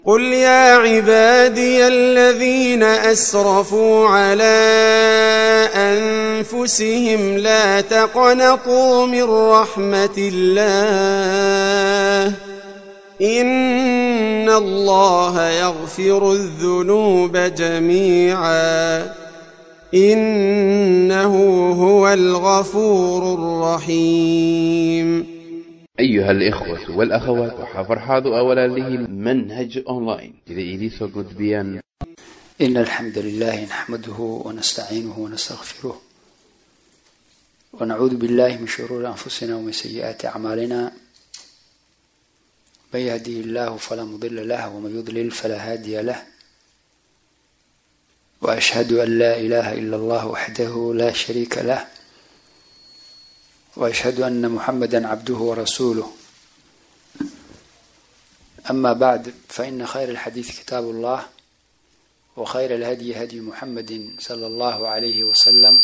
قل يا عبادي الذين أسرفوا على أنفسهم لا تقنطوا من رحمة الله إن الله يغفر الذنوب جميعا إنه هو الغفور الرحيم أيها الإخوة والأخوات وحفر حاضو أولا له منهج أونلاين إذا إليسو قد بيان إن الحمد لله نحمده ونستعينه ونستغفره ونعوذ بالله من شرور أنفسنا ومن سيئات أعمالنا من يهديه الله فلا مضل له ومن يضلل فلا هادي له وأشهد أن لا إله إلا الله وحده لا شريك له وأشهد أن محمدا عبده ورسوله أما بعد فإن خير الحديث كتاب الله وخير الهدي هدي محمد صلى الله عليه وسلم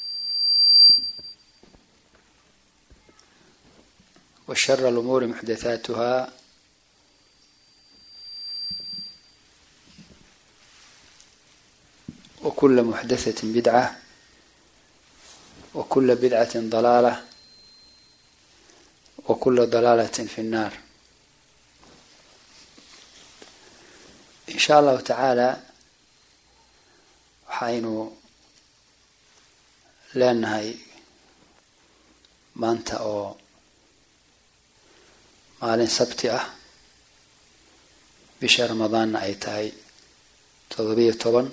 وشر الأمور محدثاتها وكل محدثة بدعة وكل بدعة ضلالة وكل ضلالة في النار إن شاء الله تعالى waxaynu leenahay maanta oo maalin sabti ah bisha ramadaanna ay tahay todobiyo toban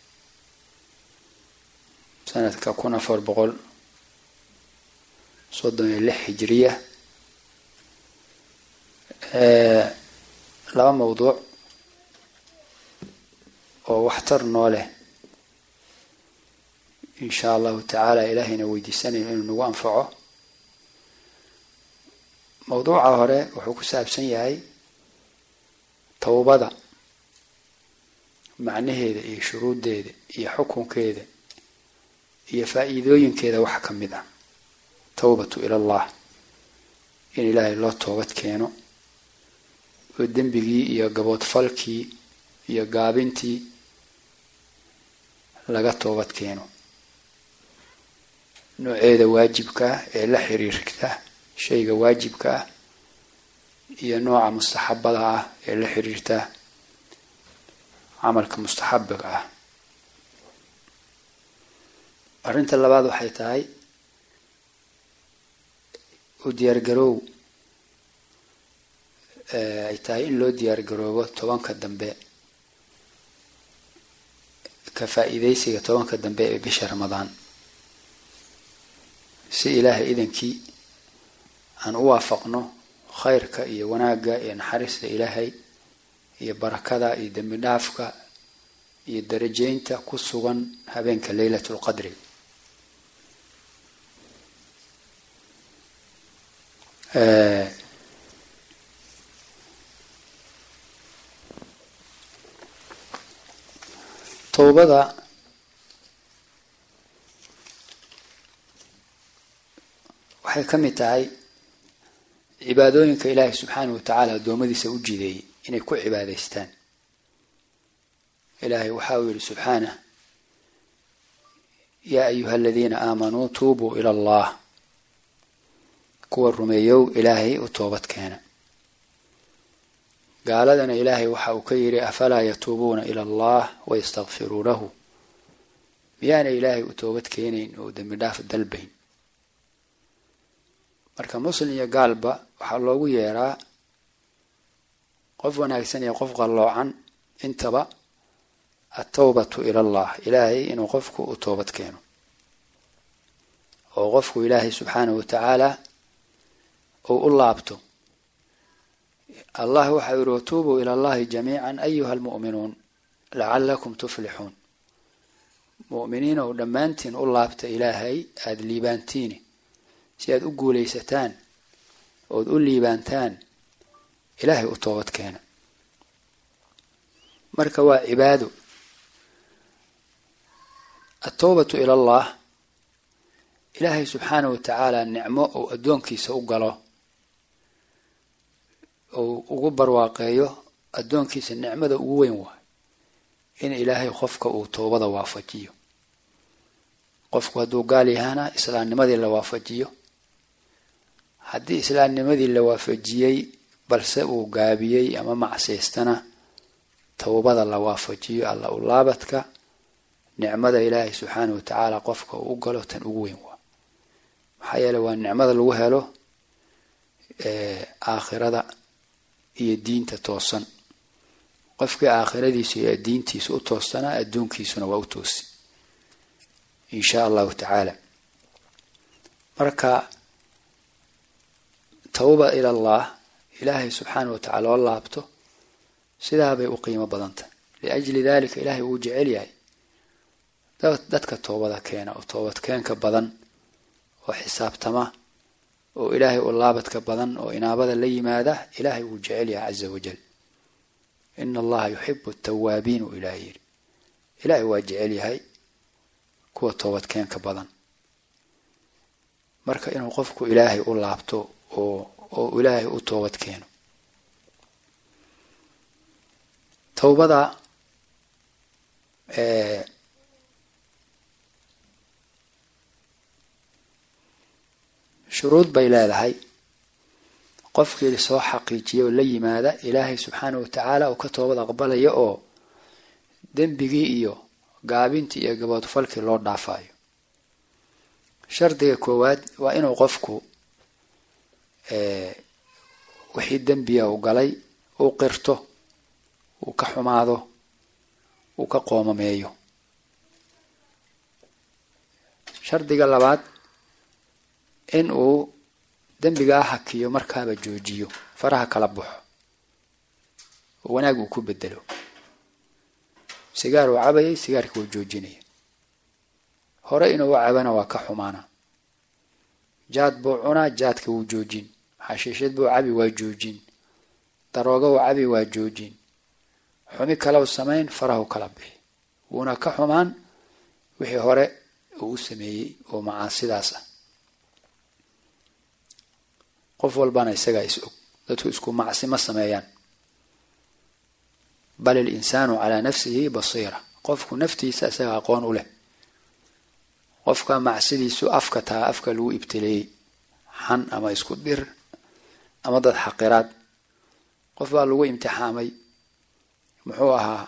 sanadka kun afar boqol soddon iyo lix hijiriya laba mawduuc oo waxtar noo leh in sha allahu tacaala ilaahayna weydiisanayo inuu nagu anfaco mawduuca hore wuxuu ku saabsan yahay towbada macnaheeda iyo shuruuddeeda iyo xukunkeeda iyo faa-iidooyinkeeda wax ka mid ah towbatu ilallah in ilaahay loo toobad keeno oo dembigii iyo gaboodfalkii iyo gaabintii laga toobad keeno nooceeda waajibka ah ee la xiriirta shayga waajibka ah iyo nooca mustaxabada ah ee la xiriirta camalka mustaxabiga ah arrinta labaad waxay tahay u diyaargaroow ay tahay in loo diyaargaroobo tobanka dambe ka faa-iideysiga tobanka dambe ee bisha ramadaan si ilaahay idankii aan u waafaqno khayrka iyo wanaagga iyo naxariista ilaahay iyo barakada iyo dembi dhaafka iyo darajeynta ku sugan habeenka leylatu lqadri towbada waxay ka mid tahay cibaadooyinka ilaahay subxaanahu wa tacaala addoommadiisa u jideeyey inay ku cibaadaystaan ilaahay waxa uu yihi subxaanah yaa ayuha aladiina aamanuu tuubuu ila allah kuwa rumeeyow ilaahay u toobad keena gaaladana ilaahay waxa uu ka yidhi afalaa yatuubuuna ila allah wayastakfiruunahu miyaana ilaahay u toobad keenayn oo dembi dhaaf dalbayn marka muslim iyo gaalba waxaa loogu yeeraa qof wanaagsan iyo qof qalloocan intaba atawbatu ila allah ilaahay inuu qofku u toobad keeno oo qofku ilaahay subxaanahu wa tacaala uu u laabto allah waxa uu yihi watuubuu ila allahi jamiica ayuha almu'minuun lacalakum tuflixuun mu'miniin ou dhammaantiin u laabta ilaahay aada liibaantiini si aada u guulaysataan ood u liibaantaan ilaahay u toobad keena marka waa cibaado atowbatu ila allah ilaahay subxaanahu wa tacaala nicmo uu addoonkiisa u galo ou ugu barwaaqeeyo addoonkiisa nicmada ugu weyn waay in ilaahay qofka uu toobada waafajiyo qofku hadduu gaal yahaana islaamnimadii la waafajiyo haddii islaamnimadii la waafajiyey balse uu gaabiyey ama macsiystana towbada la waafajiyo alla u laabadka nicmada ilaahay subxaana wa tacaala qofka uu u galo tan ugu weyn waa maxaa yeeley waa nicmada lagu helo aakhirada iyo diinta toosan qofkii aakhiradiisu iyo diintiisu u toossanaa adduunkiisuna waa u toosi in shaa allahu tacaala marka tawba ila allah ilaahay subxaana wa tacala oo laabto sidaabay u qiimo badantah liajli dalika ilaahay wuu jecel yahay dadka toobada keena oo toobadkeenka badan oo xisaabtama oo ilaahay u laabadka badan oo inaabada la yimaada ilaahay wuu jecel yahay caza wajal ina allaha yuxibu tawaabiin uu ilaahay yidhi ilaahay waa jecel yahay kuwa toobadkeenka badan marka inuu qofku ilaahay u laabto oo oo ilaahay u toobad keeno towbada shuruud bay leedahay qofkii soo xaqiijiya oo la yimaada ilaahay subxaana wa tacaala uu ka toobad aqbalaya oo dembigii iyo gaabintii iyo gaboodfalkii loo dhaafayo shardiga koowaad waa inuu qofku wixii dembiga uu galay uu qirto uu ka xumaado uu ka qoomameeyo shardiga labaad in uu dembigaa hakiyo markaaba joojiyo faraha kala baxo oo wanaag uu ku bedelo sigaar uu cabayay sigaarka wuu joojinaya hore inuu u cabana waa ka xumaana jaad buu cunaa jaadka wuu joojin xashiishad buu cabi waa joojin daroogo uu cabi waa joojin xumi kale u samayn farahu kala bixi wuuna ka xumaan wixii hore uu u sameeyey oo macaasidaas ah qof walbana isagaa is og dadku isku macsi ma sameeyaan bal ilinsaanu calaa nafsihi basiira qofku naftiisa isaga aqoon u leh qofka macsidiisu afka taa afka lagu ibtileeyey xan ama isku dir ama dad xaqiraad qof baa lagu imtixaamay muxuu ahaa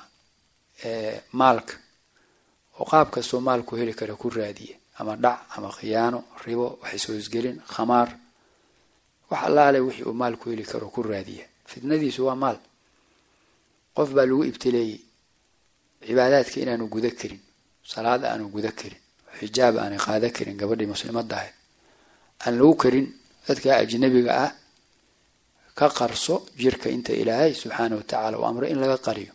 maalka oo qaab kastoo maalku heli kara ku raadiya ama dhac ama khiyaano ribo wax ishoosgelin khamaar wax allaale wixii uu maalku heli karo ku raadiya fitnadiisu waa maal qof baa lagu ibtileeyey cibaadaadka inaanu guda karin salaad aanu guda karin xijaab aanay qaada karin gabadhii muslimadda ahayd aan lagu karin dadka ajnabiga ah ka qarso jirka inta ilaahay subxaana wa tacaala uu amray in laga qariyo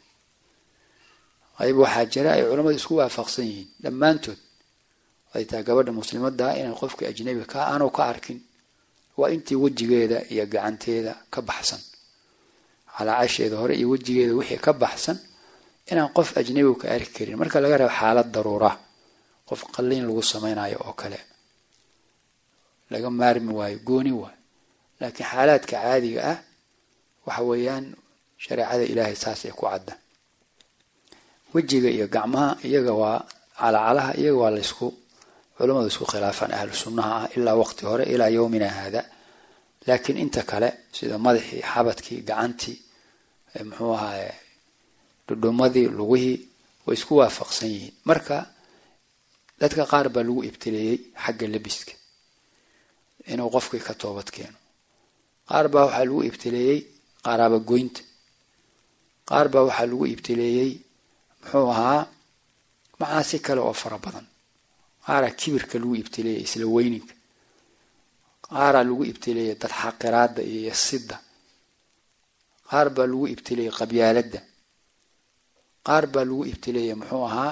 qayb waxaa jira ay culammadu isku waafaqsan yihiin dhammaantood ay tahay gabadha muslimadda inay qofkii ajnabiga ka aanu ka arkin waa intii wejigeeda iyo gacanteeda ka baxsan calaacasheeda hore iyo wejigeeda wixii ka baxsan inaan qof ajnabigu ka arki karin marka laga reebo xaalad daruura qof qalliin lagu samaynayo oo kale laga maarmi waayo gooni waayo laakiin xaalaadka caadiga ah waxa weeyaan shareecada ilaahay saasay ku cadda wejiga iyo gacmaha iyaga waa calacalaha iyaga waa laysku culamadu isku khilaafaan ahlu sunnaha ah ilaa waqti hore ilaa yowmina haada laakiin inta kale sida madaxii xabadkii gacantii muxuu ahaa dhudhumadii lugihii way isku waafaqsan yihiin marka dadka qaar baa lagu ibtileeyey xagga lebiska inuu qofkii ka toobad keeno qaar baa waxaa lagu ibtileeyey qaraaba goynta qaar baa waxaa lagu ibtileeyey muxuu ahaa macaasi kale oo fara badan qaaraa kibirka lagu ibtileeyey isla weyninka qaaraa lagu ibtileeyey dad xaqiraada iyo yasidda qaar baa lagu ibtileeyey qabyaaladda qaar baa lagu ibtileeyey muxuu ahaa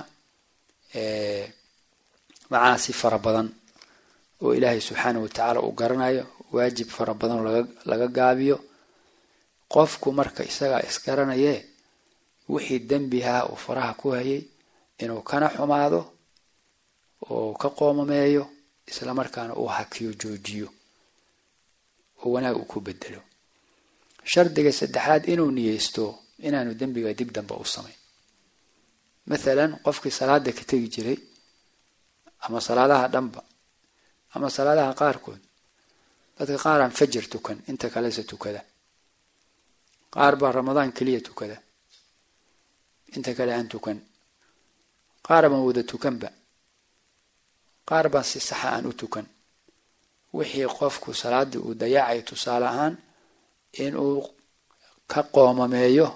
macaasi fara badan oo ilaahay subxaana wa tacaala uu garanayo waajib fara badan oo laga gaabiyo qofku marka isagaa isgaranayee wixii dembihaa uu faraha ku hayay inuu kana xumaado oo ka qoomameeyo isla markaana uu hakiyo joojiyo oo wanaag uu ku bedelo shardiga saddexaad inuu niyeysto inaanu dembiga dib dambe u samayn mathalan qofkii salaada ka tegi jiray ama salaadaha dhanba ama salaadaha qaarkood dadka qaar aan fajar tukan inta kalese tukada qaar baa ramadaan keliya tukada inta kale aan tukan qaar baan wada tukanba qaar baan si saxa aan u tukan wixii qofku salaaddii uu dayacay tusaale ahaan inuu ka qoomameeyo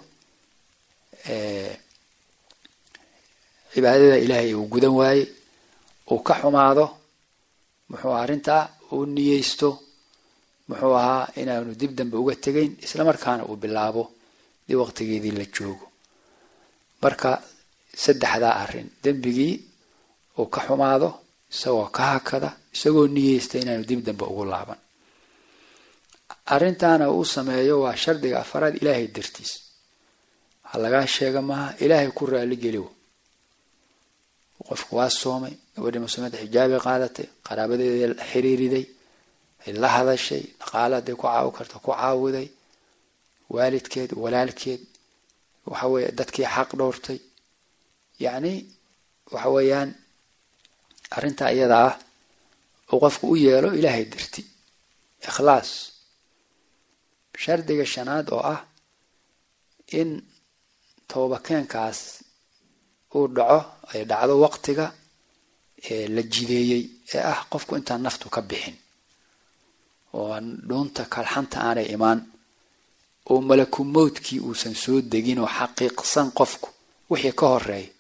cibaadada ilaahay uu gudan waaye uu ka xumaado muxuu arrintaa uu niyeysto muxuu ahaa inaanu dib dambe uga tegayn isla markaana uu bilaabo dii waqtigeedii la joogo marka saddexdaa arrin dembigii uu ka xumaado isagoo ka hakada isagoo niyeysta inaanu dib dambe ugu laaban arrintaana uu sameeyo waa shardiga afaraad ilaahay dartiis waxaa lagaa sheega maaha ilaahay ku raali geliwo qofku waa soomay gabadhii muslimeed xijaabay qaadatay qaraabadeeda xiriiriday ay la hadashay dhaqaale hadday ku caawi karta ku caawiday waalidkeed walaalkeed waxa weeye dadkii xaq dhowrtay yacni waxa weeyaan arrintaa iyada ah uu qofku u yeelo ilaahay darti ikhlaas shardiga shanaad oo ah in toobakeenkaas uu dhaco ay dhacdo waqtiga la jideeyey ee ah qofku intaan naftu ka bixin oo dhuunta kalxanta aanay imaan oo malaku mowdkii uusan soo degin oo xaqiiqsan qofku wixii ka horeeya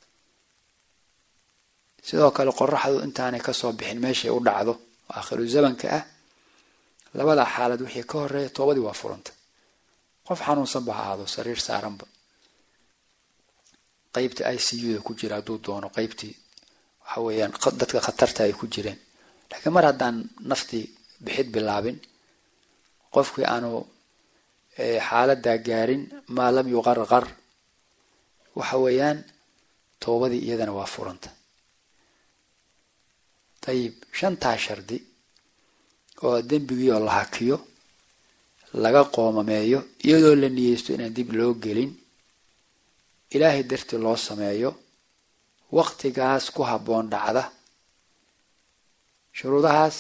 sidoo kale qoraxdu intaanay kasoo bixin meeshay u dhacdo oo aakhiru zamanka ah labada xaalad wixii ka horeeya toobadii waa furanta qof xanuunsanba ha aado sariir saaranba qeybta i c u da ku jira hadduu doono qeybtii waxa weeyaan dadka khatarta ay ku jireen laakiin mar haddaan naftii bixid bilaabin qofkii aanu xaaladaa gaarin maa lam yuqarqar waxa weeyaan toobadii iyadana waa furanta dayib shantaa shardi oo dembigii oo la hakiyo laga qoomameeyo iyadoo la niyeysto inaan dib loo gelin ilaahay dartii loo sameeyo waqtigaas ku habboon dhacda shuruudahaas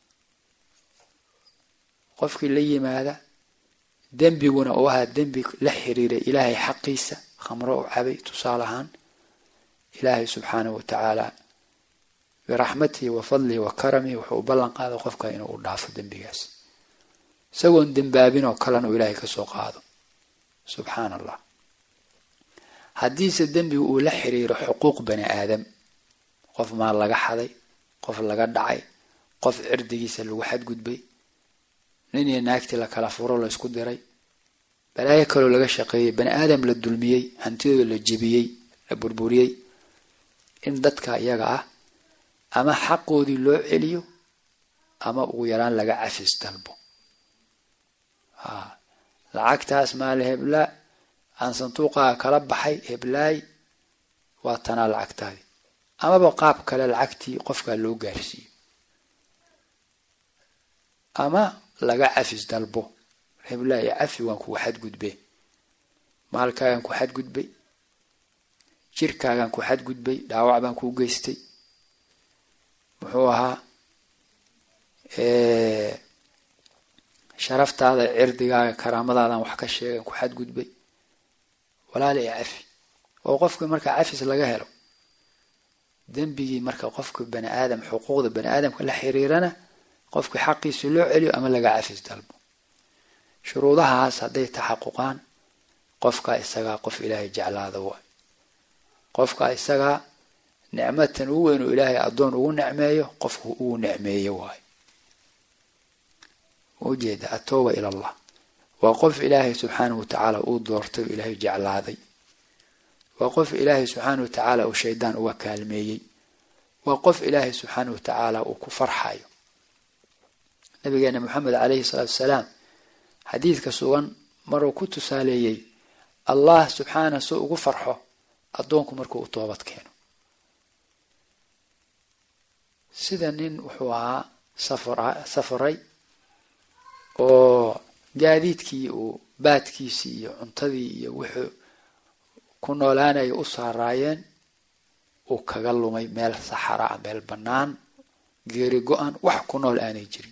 qofkii la yimaada dembiguna uu ahaa dembi la xiriiray ilaahay xaqiisa khamro u cabay tusaale ahaan ilaahay subxaanahu wa tacaala biraxmatihi wa fadlihi wa karamihi wuxuu u ballan qaada qofka inuu u dhaafo dembigaas isagoon dembaabin oo kalena uu ilaahay kasoo qaado subxaana allah haddiise dembigu uu la xiriiro xuquuq bani aadam qof maal laga xaday qof laga dhacay qof cirdigiisa lagu xadgudbay nin iyo naagtii la kala furo la isku diray balaayo kaloo laga shaqeeyey bani aadam la dulmiyey hantidooda la jebiyey la burburiyey in dadka iyaga ah ama xaqoodii loo celiyo ama ugu yaraan laga cafis dalbo lacagtaas maali heblaa aan sanduuqaaga kala baxay heblaay waa tanaa lacagtaadii amaba qaab kale lacagtii qofkaa loo gaarsiiyo ama laga cafis dalbo heblaay cafi waan kugu xadgudbee maalkaagaan ku xadgudbay jirkaagaan ku xadgudbay dhaawac baan kuu geystay muxuu ahaa sharaftaada cirdigaaga karaamadaadaan wax ka sheegan ku xadgudbay walaala i cafi oo qofkii marka cafis laga helo dembigii marka qofka bani aadam xuquuqda bani aadamka la xiriirana qofkii xaqiisa loo celiyo ama laga cafis dalbo shuruudahaas hadday taxaquqaan qofkaa isagaa qof ilaahay jeclaada waay qofkaa isagaa nicmatan ugu weyn oo ilaahay addoon ugu nicmeeyo qofku ugu nicmeeyo waayo ujeeda atooba ila allah waa qof ilaahay subxaanahu watacaala uu doortay oo ilaahay jeclaaday waa qof ilaahay subxaanahu watacaala uu shaydaan uga kaalmeeyey waa qof ilaahay subxaanahu watacaala uu ku farxayo nabigeena moxamed caleyhi salaatu wasalaam xadiidka sugan maruu ku tusaaleeyey allah subxaana si ugu farxo addoonku markuu u toobad keeno sida nin wuxuu ahaa safray oo gaadiidkii uu baadkiisii iyo cuntadii iyo wuxuu ku noolaanaya u saaraayeen uu kaga lumay meel saxara ah meel bannaan geeri go-an wax ku nool aanay jirin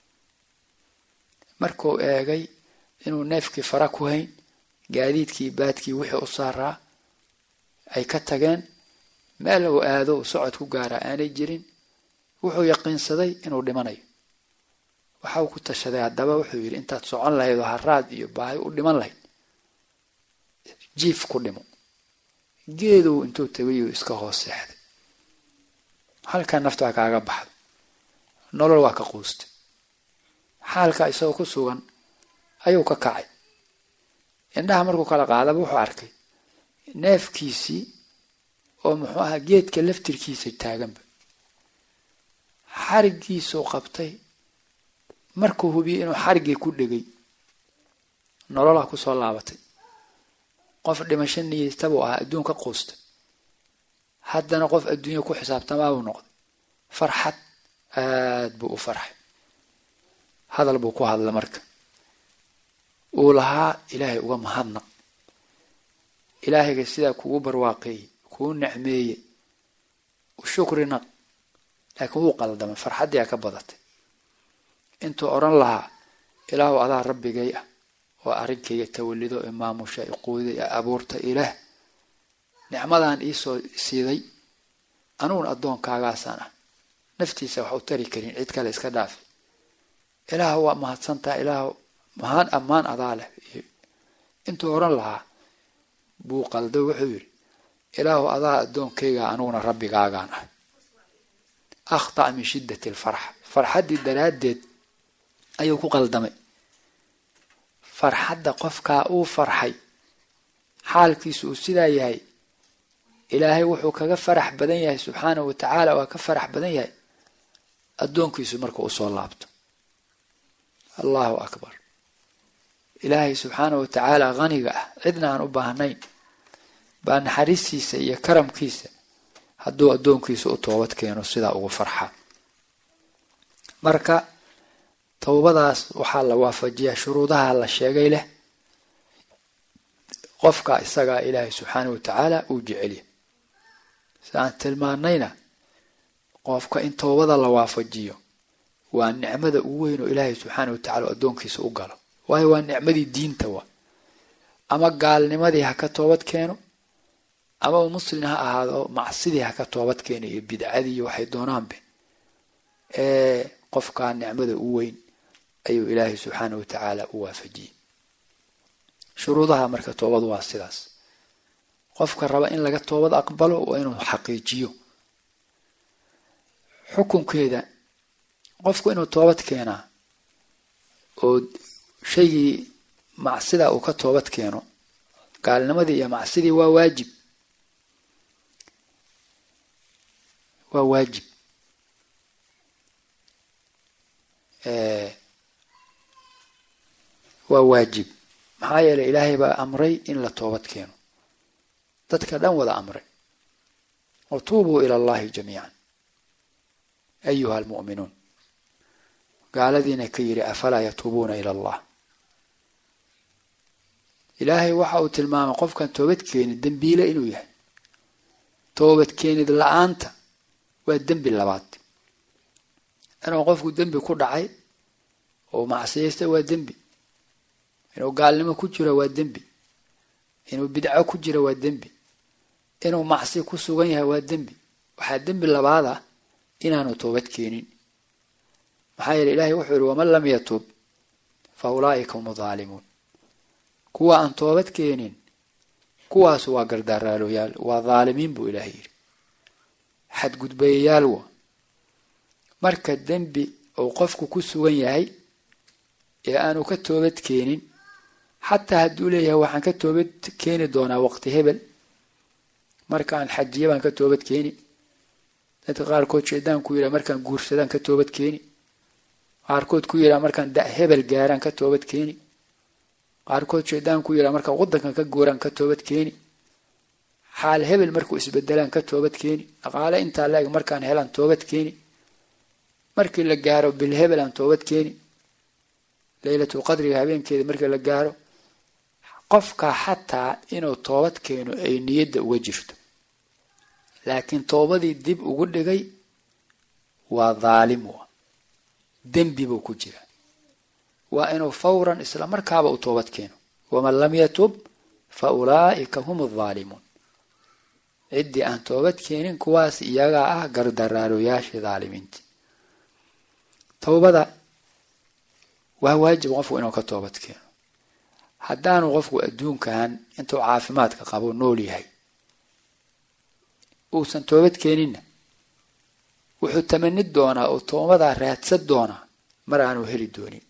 markuu eegay inuu neefkii fara ku hayn gaadiidkii baadkii wixii u saaraa ay ka tageen meel uu aado uu socod ku gaaraa aanay jirin wuxuu yaqiinsaday inuu dhimanayo waxa uu ku tashaday haddaba wuxuu yidhi intaad socon lahayd oo haraad iyo baahi u dhiman lahayd jiif ku dhimo geedow intuu tagayuu iska hoos seexday halkaa nafta waa kaaga baxda nolol waa ka quustay xaalka isagoo ku sugan ayuu ka kacay indhaha markuu kala qaadaba wuxuu arkay neefkiisii oo muxuu ahaa geedka laftirkiisa taaganba xarigiisuu qabtay markuu hubiyey inuu xariggii ku dhegay nololaa kusoo laabatay qof dhimasho niyeytabuu ahaa adduun ka quustay haddana qof adduunya ku xisaabtamaa buu noqday farxad aad buu u farxay hadal buu ku hadla marka uu lahaa ilaahay uga mahadnaq ilaahayga sidaa kugu barwaaqeeyey kuu necmeeyey u shukri naq laakiin wuu qaldamay farxaddii a ka badatay intuu odhan lahaa ilaahu adaa rabbigay ah oo arrinkayga tawallido ee maamusha i quuday ee abuurta ilaah nicmadaan iisoo siiday anugun addoonkaagaasaan ah naftiisa wax u tari karin cid kale iska dhaafi ilaahu waa mahadsantaa ilaahu mahaan ammaan adaa leh intuu odhan lahaa buu qaldo wuxuu yidhi ilaahu adaa addoonkayga anuguna rabbigaagaan ah akhta' min shiddati alfarxa farxaddii daraaddeed ayuu ku qaldamay farxadda qofkaa uu farxay xaalkiisu uu sidaa yahay ilaahay wuxuu kaga farax badan yahay subxaanahu wa tacaala waa ka farax badan yahay addoonkiisu markuu usoo laabto allahu akbar ilaahay subxaanahu wa tacaala haniga ah cidna aan u baahnayn baa naxariistiisa iyo karamkiisa hadduu addoonkiisa u toobad keeno sidaa ugu farxa marka towbadaas waxaa la waafajiyaa shuruudaha la sheegay leh qofka isagaa ilaahay subxaanahu wa tacaala uu jecelya si aan tilmaanayna qofka in towbada la waafajiyo waa nicmada ugu weyn oo ilaahay subxaanahu wa tacala addoonkiisa u galo waayo waa nicmadii diinta wa ama gaalnimadii ha ka toobad keeno ama uu muslin ha ahaado macsidii ha ka toobad keeno iyo bidcadii iyo waxay doonaanbe ee qofkaa nicmada u weyn ayuu ilaahay subxaanahu wa tacaala u waafajiyey shuruudaha marka toobadu waa sidaas qofka raba in laga toobad aqbalo waa inuu xaqiijiyo xukunkeeda qofku inuu toobad keenaa oo shaygii macsida uu ka toobad keeno gaalnimadii iyo macsidii waa waajib waa waajib waa waajib maxaa yeelay ilaahay baa amray in la toobad keeno dadka dhan wada amray watuubuu ila allahi jamiican ayuha almu'minuun gaaladiina ka yidhi afalaa yatuubuuna ila allah ilaahay waxa uu tilmaamay qofkan toobad keenin dembiile inuu yahay toobad keenid la-aanta waa dembi labaad inuu qofku dembi ku dhacay oo macsiyaysta waa dembi inuu gaalnimo ku jiro waa dembi inuu bidco ku jiro waa dembi inuu macsi ku sugan yahay waa dembi waxaa dembi labaad ah inaanu toobad keenin maxaa yeele ilahay wuxuu yihi waman lam yatuub fa ulaa'ika hum daalimuun kuwa aan toobad keenin kuwaasu waa gardaaraaloyaal waa dhaalimiin buu ilaahay yidhi xadgudbayayaal wa marka dembi uu qofku ku sugan yahay ee aanu ka toobad keenin xataa hadduu leeyahay waxaan ka toobad keeni doonaa waqti hebel markaan xajiya baan ka toobad keeni dadka qaarkood shaydaan ku yidhaha markaan guursadaan ka toobad keeni qaarkood ku yidhaha markaan da hebel gaaraan ka toobad keeni qaarkood shaydaan ku yidhaha markaan waddankan ka guuraan ka toobad keeni xaal hebel markuu isbedelaan ka toobad keeni dhaqaale intaa la-eg markaan helaan toobad keeni markii la gaaro bil hebel aan toobad keeni laylatul qadriga habeenkeeda markii la gaaro qofka xataa inuu toobad keeno ay niyadda uga jirto laakiin toobadii dib ugu dhigay waa dhaalim wa dembi buu ku jira waa inuu fawran isla markaaba u toobad keeno waman lam yatub fa ulaa'ika hum adhaalimuun ciddii aan toobad keenin kuwaas iyagaa ah gardaraaroyaashii dhaalimiintii towbada waa waajib qofku inuu ka toobad keeno haddaanu qofku adduunkan intuu caafimaadka qabo nool yahay uusan toobad keeninna wuxuu tamani doonaa oo toobadaa raadsan doonaa mar aanu heli doonin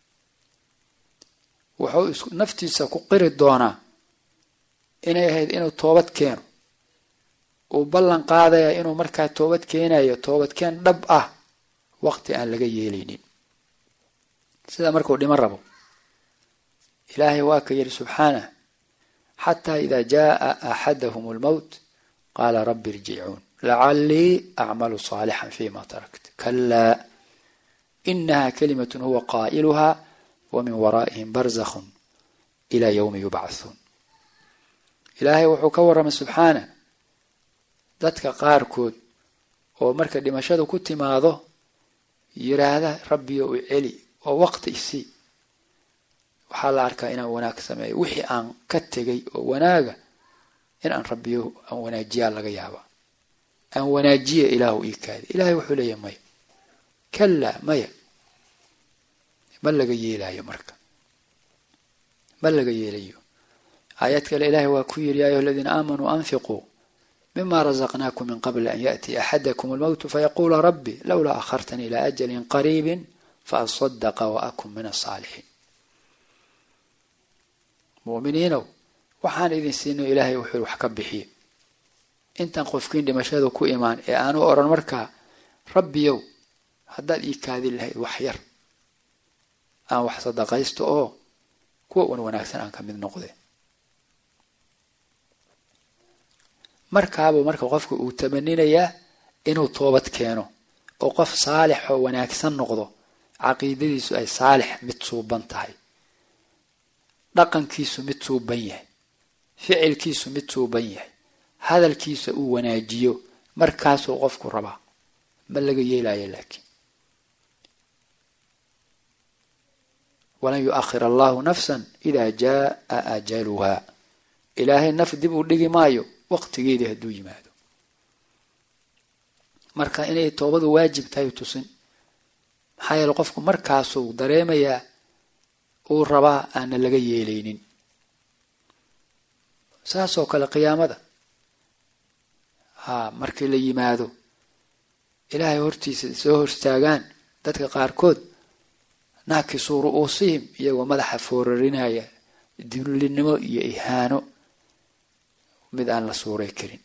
wuxuu naftiisa ku qiri doonaa inay ahayd inuu toobad keeno uu ballan qaadaya inuu markaa toobad keenayo toobadkeen dhab ah waqti aan laga yeelaynin sida markuu dhiman rabo ilaahay waa ka yidhi subxaanah xataa idaa jaaa axadahum almowt qaala rabbi irjicuun lacallii acmalu saalixan fima tarakt kalaa inaha kalimatun huwa qaa'iluha wa min waraa'ihim barzakhun ilaa yowmi yubcathuun ilaahay wuxuu ka warramay subxaana dadka qaarkood oo marka dhimashadu ku timaado yiraahda rabbiyo u celi oo waqti isii waxaa la arkaa inaan wanaag sameeyo wixii aan ka tegay oo wanaaga in aan rabbiyo aan wanaajiyaa laga yaaba aan wanaajiya ilaahu ii kaadi ilaahay wuxuu leeyahy maya kalaa maya ma laga yeelayo marka ma laga yeelayo aayad kale ilaahay waa ku yidhi ya ayuha aladiina aamanuu anfiquu mima razaqnaakum min qabli an yaأtiya axadakum almowtu fayaquula rabbi lowlaa akhartanii ilaa ajalin qariibin faasadaqa waakun min asaalixiin mu'miniinow waxaan idin siino ilaahay wuxuu wax ka bixiye intaan qofkiin dhimashada ku imaan ee aanu odhan markaa rabbiyow haddaad ii kaadin lahayd wax yar aan wax sadaqaysto oo kuwa wan wanaagsan aan ka mid noqde markaabuu marka qofka uu tamaninayaa inuu toobad keeno oo qof saalix oo wanaagsan noqdo caqiidadiisu ay saalix mid suuban tahay dhaqankiisu mid suuban yahay ficilkiisu mid suuban yahay hadalkiisa uu wanaajiyo markaasuu qofku rabaa ma laga yeelayo laakiin walan yu-akhir allahu nafsan idaa jaaa ajaluha ilaahay naf dib uu dhigi maayo waqtigeedii hadduu yimaado marka inay toobadu waajib tahay tusin maxaa yeele qofku markaasuu dareemayaa uu rabaa aana laga yeelaynin saasoo kale qiyaamada haa markii la yimaado ilaahay hortiisa soo horstaagaan dadka qaarkood naakisuu ru'uusihim iyagoo madaxa foorarinaya dullinimo iyo ihaano mid aan la suuray karin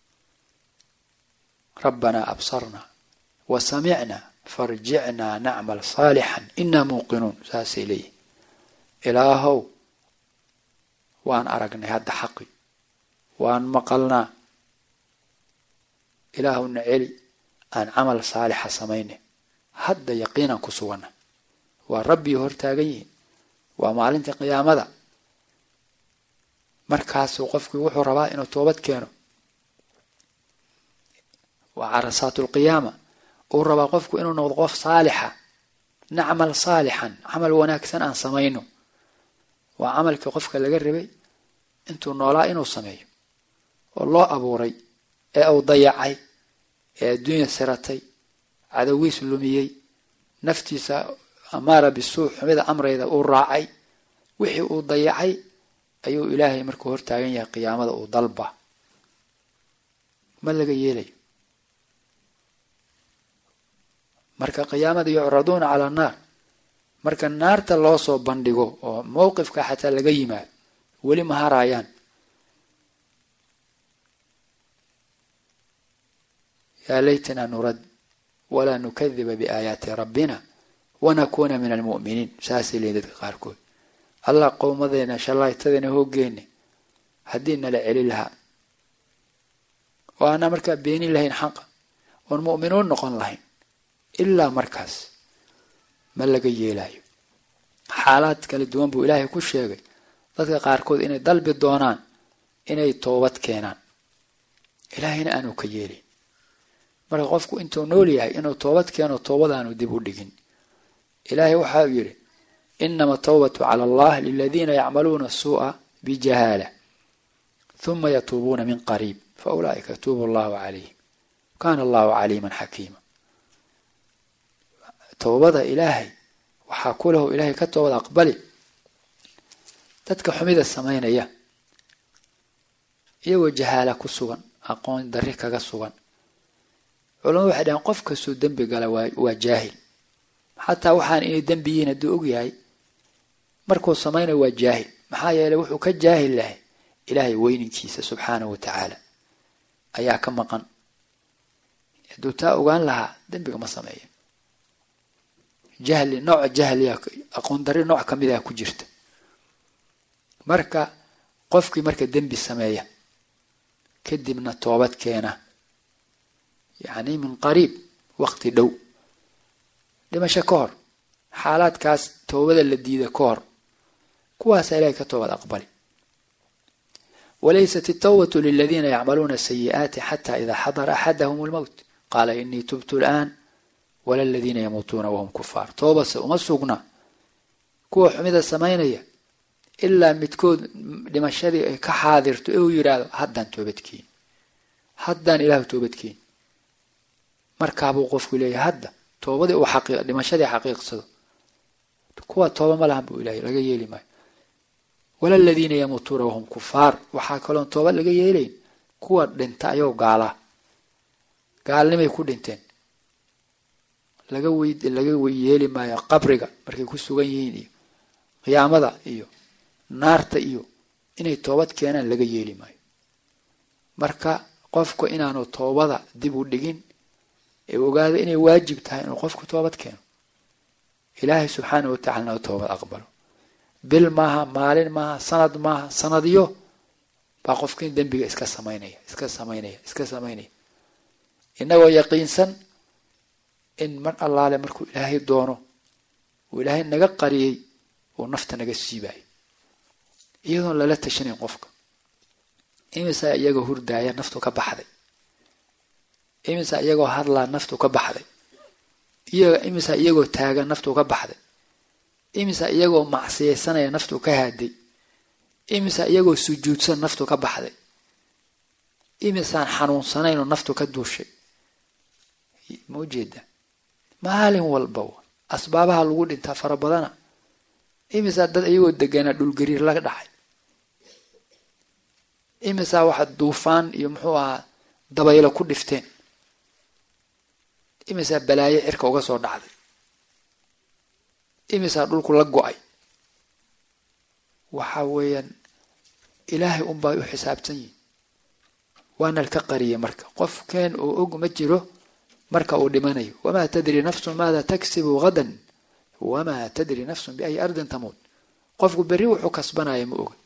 rabbanaa absarnaa wa samicnaa farjicnaa nacmal saalixan inaa muuqinuun saasay leeyihin ilaahow waan aragnay hadda xaqi waan maqalnaa ilaahowna celi aan camal saalixa samaynay hadda yaqiinaan ku suganna waa rabbii hortaagan yihiin waa maalinta qiyaamada markaasuu qofkii wuxuu rabaa inuu toobad keeno waa carasaatu lqiyaama uu rabaa qofku inuu noqdo qof saalixa nacmal saalixan camal wanaagsan aan samayno waa camalkii qofka laga rabay intuu noolaa inuu sameeyo oo loo abuuray ee uu dayacay ee adduunya siratay cadawiis lumiyey naftiisa amaara bisuu xumida amrayda uu raacay wixii uu dayacay ayuu ilaahay markuu hortaagan yahay qiyaamada uu dalba ma laga yeelayo marka qiyaamada yucraduuna calaa naar marka naarta loo soo bandhigo oo mowqifka xataa laga yimaado weli ma haraayaan yaa laytana nurad walaa nukadiba biaayaati rabbina wanakuuna min almu'miniin saasay leeyiin dadka qaarkood allah qowmadeena shallaytadeena hoogeena haddii nala celi lahaa oo aanaa markaa beenin lahayn xaqa oon mu'minuun noqon lahayn ilaa markaas ma laga yeelayo xaalaad kala duwan buu ilaahay ku sheegay dadka qaarkood inay dalbi doonaan inay toobad keenaan ilaahayna aanu ka yeelin marka qofku intuu nool yahay inuu toobad keeno toobadaanu dib u dhigin ilaahay waxa uu yidhi inama tawbatu cala allah liladiina yacmaluuna suu'a bijahaala huma yatuubuuna min qariib fa ulaa'ika yatuubu allahu calayhim kaana allahu caliiman xakiima towbada ilaahay waxaa ku lahu ilaahay ka toobad aqbali dadka xumida samaynaya iyagoo jahaala ku sugan aqoon darri kaga sugan culamadu waxay dhaheen qof kastoo dembi gala waa jaahil xataa waxaan inay dembi yihiin hadduu og yahay markuu samaynayo waa jaahil maxaa yeeley wuxuu ka jaahil lahay ilaahay weyninkiisa subxaanahu wa tacaala ayaa ka maqan hadduu taa ogaan lahaa dembiga ma sameeya jahli nooca jahliya aqoon darri nooc ka mid ah ku jirta marka qofkii marka dembi sameeya kadibna toobad keena yacni min qariib waqti dhow dhimasho ka hor xaalaadkaas toobada la diida ka hor kuwaasaa ilahay ka toobad aqbali walaysat الtawbة liladiina yacmaluuna sayi'aati xata ida xadara axadahm اlmowt qaala inii tubtu اlآn wala ladiina yamuutuuna wahum kufaar toobase uma sugna kuwa xumida samaynaya ilaa midkood dhimashadii ay ka xaadirto ee uu yidhaahdo haddaan toobadkeeni haddaan ilaahu toobadkeeni markaabuu qofku leeyahay hadda toobadii uu xaqii dhimashadii xaqiiqsado kuwa tooba ma lahan buu ilahay laga yeeli maayo wala aladiina yamuutuuna wahum kufaar waxaa kaloon tooba laga yeelayn kuwa dhinta ayagoo gaalaa gaalnimay ku dhinteen laga wey laga yeeli maayo qabriga markay ku sugan yihiin iyo qiyaamada iyo naarta iyo inay toobad keenaan laga yeeli maayo marka qofku inaanu toobada dib u dhigin ee ogaado inay waajib tahay inuu qofku toobad keeno ilaahay subxaanah watacala u toobad aqbalo bil maaha maalin maaha sanad maaha sanadyo baa qofkin dembiga iska samaynaya iska samaynaya iska samaynaya inagoo yaqiinsan in mar allaale markuu ilaahay doono uu ilaahay naga qariyey uu nafta naga siibayo iyadoon lala tashanayn qofka imisaa iyagoo hurdaaya naftu ka baxday imisaa iyagoo hadlaa naftu ka baxday imisaa iyagoo taagan naftu ka baxday imisaa iyagoo macsiyaysanaya naftu ka haaday imisaa iyagoo sujuudsan naftu ka baxday imisaan xanuunsanaynoo naftu ka duushay ma ujeeda maalin walba asbaabaha lagu dhintaa fara badana imisaa dad iyagoo deganaa dhulgariir laga dhacay imisaa waxa duufaan iyo muxuu ahaa dabaylo ku dhifteen imisaa balaayo cirka uga soo dhacday imisaa dhulku la go-ay waxa weeyaan ilaahay unbaa u xisaabtan yihin waana lka qariyay marka qofkeen oo og ma jiro marka uu dhimanayo wamaa tadri nafsun maada taksibu hadan wamaa tadri nafsun biayi ardin tamuut qofku berri wuxuu kasbanaya ma oga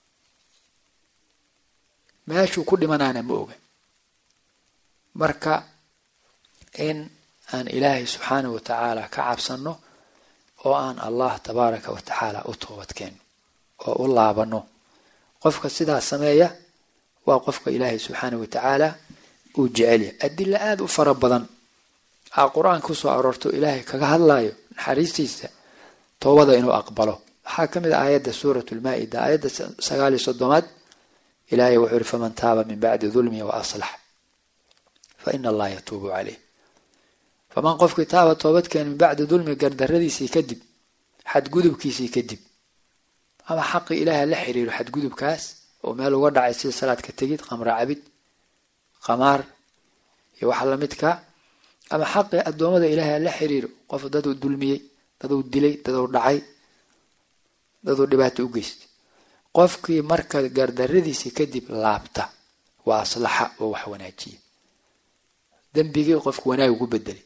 meeshuu ku dhimanaana ma oga marka in aan ilaahay subxaanahu wa tacaala ka cabsanno oo aan allah tabaaraka wa tacaala u toobadkeenno oo u laabano qofka sidaa sameeya waa qofka ilaahay subxaanahu wa tacaala uu jecelya adila aada u fara badan aa qur-aanka kusoo aroorto ilaahay kaga hadlayo naxariistiisa toobada inuu aqbalo waxaa ka mid ah aayadda suurat lmaa-ida aayadda sagaal iyo soddomaad ilaahay wuxuu yihi faman taaba min bacdi dulmihi wa aslax fa ina allaha yatuubu caleyh faman qofkii taaba toobadkeena min bacdi dulmi gardaradiisii kadib xadgudubkiisii kadib ama xaqii ilaahay la xiriiro xadgudubkaas oo meel uga dhacay sida salaadka tegid qamra cabid qamaar iyo waxa lamidka ama xaqii addoommada ilaahay la xiriiro qof daduu dulmiyey daduu dilay daduu dhacay daduu dhibaato u geystay qofkii marka gardaradiisii kadib laabta waa aslaxa oo wax wanaajiya dembigii qofku wanaag ugu bedelay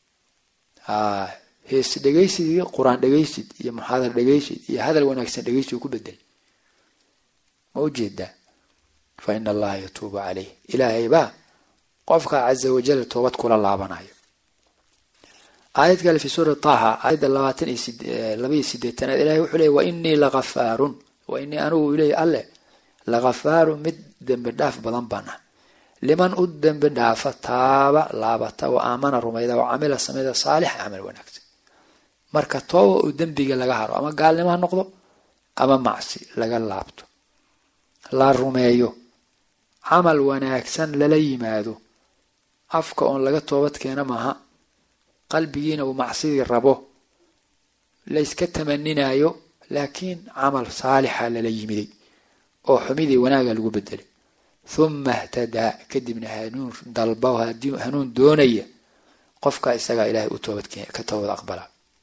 hees dhegaysidii qur-aan dhegaysid iyo muxaadar dhegaysid iyo hadal wanaagsan dhegaysid ugu bedelay ma ujeedaa fa ina allaha yatuubu caleyh ilaahay baa qofka caza wajal toobad kula laabanayo aayad kale fi suura taha aayadda labaatan iyo labaiyo sideetanaad ilahay wuxuu leey wa inii lagafaarun wa inii anigu iley alle lakafaaru mid dembi dhaaf badan baan ah liman u dembi dhaafa taaba laabata wa aamana rumayda wa camila sameyda saalixa camal wanaagsan marka tooba uu dembiga laga haro ama gaalnimo ha noqdo ama macsi laga laabto la rumeeyo camal wanaagsan lala yimaado afka oon laga toobad keena maaha qalbigiina uu macsidii rabo layska tamaninayo laakiin camal saalixa lala yimiday oo xumidii wanaaga lagu bedelay huma htadaa kadibna hanuun dalba hanuun doonaya qofka isagaa ilaahay u toobadka toobad aqbala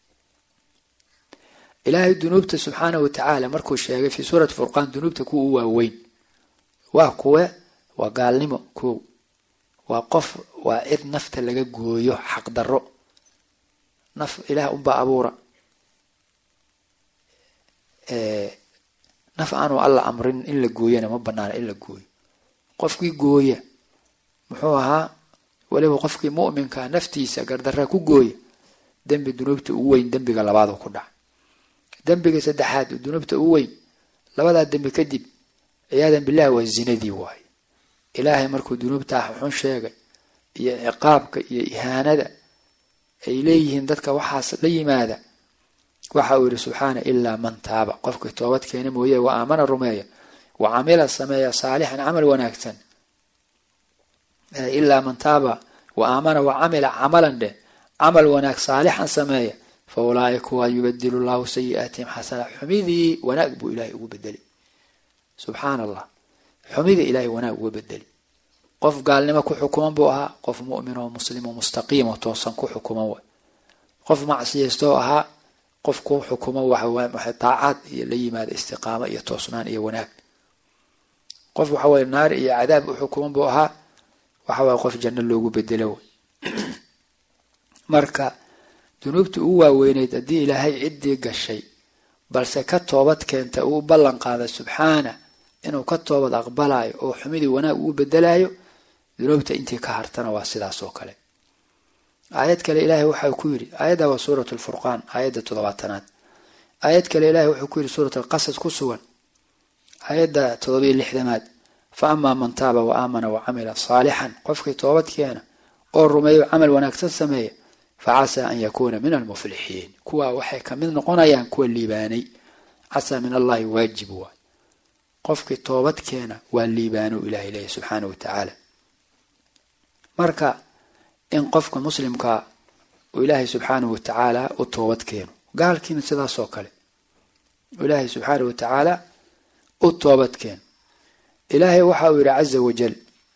ilaahay dunuubta subxaanahu watacaala markuu sheegay fii suurati furqaan dunuubta kuwa u waaweyn waa kuwe waa gaalnimo kow waa qof waa cid nafta laga gooyo xaqdarro naf ilaah unbaa abuura naf aanu alla amrin in la gooyana ma banaana in la gooyo qofkii gooya muxuu ahaa weliba qofkii mu'minkaa naftiisa gardarra ku gooya dembi dunuubta ugu weyn dembiga labaadu ku dhaca dembiga saddexaad dunuubta ugu weyn labadaa dembi kadib ciyaadan billahi waa zinadii waaye ilaahay markuu dunuubtaa xun sheegay iyo ciqaabka iyo ihaanada ay leeyihiin dadka waxaas la yimaada waxa uu yihi subxaana ilaa man taaba qofkii toobad keena mooye wa aamana rumeeya wa camila sameeya saalixan camal wanaagsan ilaa man taaba wa aamana wa camila camalan dheh camal wanaag saalixan sameeya fa ulaaika waa yubadilu llahu sayi'aatihim xasana xumidii wanaag buu ilaahay ugu bedeli subxaana allah xumidii ilaahay wanaag uga bedeli qof gaalnimo ku xukuman buu ahaa qof mu'min oo muslim oo mustaqiim oo toosan ku xukuman way qof macsiyaystoo ahaa qof ku xukumo waxay taacaad iyo la yimaada istiqaamo iyo toosnaan iyo wanaag qof waxa weye naar iyo cadaab u xukuman buu ahaa waxa waye qof janno loogu bedelo wey marka dunuubtii ugu waaweyneyd haddii ilaahay ciddii gashay balse ka toobad keenta uu ballan qaaday subxaana inuu ka toobad aqbalayo oo xumidii wanaag uu bedelayo dunuubta intii ka hartana waa sidaas oo kale aayad kale ilaahay waxa ku yidhi aayadda waa suurat lfurqaan aayadda toddobaatanaad aayad kale ilahay wuxuu ku yidhi suurat alqasas ku sugan aayadda toddobiyo lixdamaad fa amaa man taaba wa aamana wa camila saalixan qofkii toobad keena oo rumeeyo camal wanaagsan sameeya fa casaa an yakuuna min almuflixiin kuwaa waxay kamid noqonayaan kuwa liibaanay casaa min allahi waajib waay qofkii toobad keena waa liibaano ilahay leeyahy subxaana wa tacaala marka in qofka muslimkaa uu ilaahay subxaanahu wa tacaala u toobad keeno gaalkiina sidaasoo kale ilaahay subxaanahu wa tacaala u toobad keeno ilaahay waxa uu yidhi caza wajal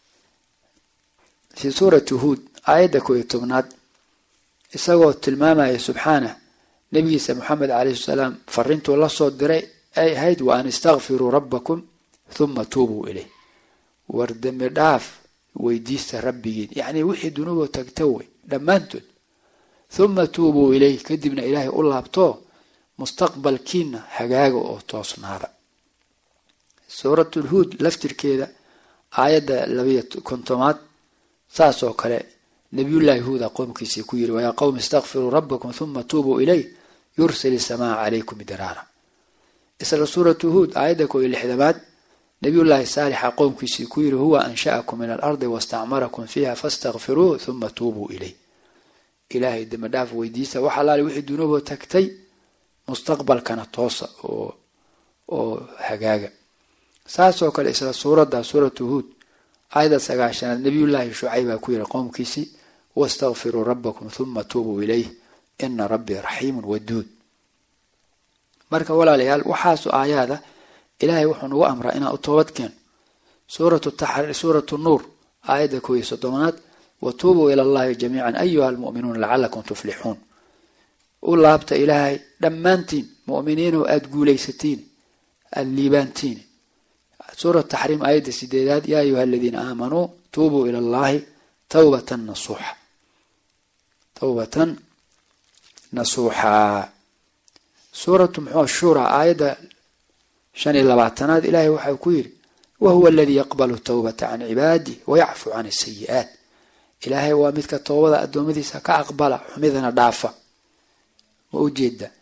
fii suurati huud aayadda koo iyo tobnaad isagoo tilmaamaya subxaanah nabigiisa moxamed calayhi salaam fariintuu la soo diray ay ahayd wa an istakfiruu rabbakum huma tuubuu ileyh war dembi dhaaf weydiista rabbigiin yacnii wixii dunuuboo tagta wey dhammaantood huma tuubuu ileyh kadibna ilaahay u laabtoo mustaqbalkiina hagaaga oo toosnaada suuratulhuud laftirkeeda aayadda labayo kontomaad saas oo kale nabiyullaahi huuda qoomkiisii ku yiri wayaa qowmi istakfiruu rabbakum huma tuubuu ileyh yursil isamaa calaykum diraara isla suuratu huud aayadda koo iyo lixdamaad nabiyullaahi saalixa qowmkiisii ku yiri huwa ansha'akum min alardi wastacmarakum fiiha fastakfiruuh huma tuubuu ileyh ilaahay dembi dhaaf weydiista wax allaale wixii dunuuboo tagtay mustaqbalkana toosa oo oo hagaaga saasoo kale isla suuradda suuratu huud aayadda sagaashanaad nabiyullaahi shucaybaa ku yiri qowmkiisii wastakfiruu rabbakum huma tuubuu ileyh ina rabbii raxiimun waduud marka walaalayaal waxaasu aayaada ilaahay wuxuu nagu amraa inaan u toobad keeno suuratu taxriir suuratu nuur aayadda koo iyo soddonaad watuubuu ila allahi jamiican ayuha almu'minuuna lacalakum tuflixuun u laabta ilaahay dhammaantiin mu'miniinoo aada guulaysatiin aada liibaantiin suurat taxriim aayadda sideedaad yaa ayuha aladiina aamanuu tuubuu ila allahi tawbatan nasuuxa tawbatan nasuuxa suuratu muxuu shura aayadda shan iyo labaatanaad ilaahay waxau ku yidhi wahuwa aladii yaqbalu tawbata can cibaadih wayacfu can asayi'aat ilaahay waa midka toobada addoommadiisa ka aqbala xumidana dhaafa ma ujeeda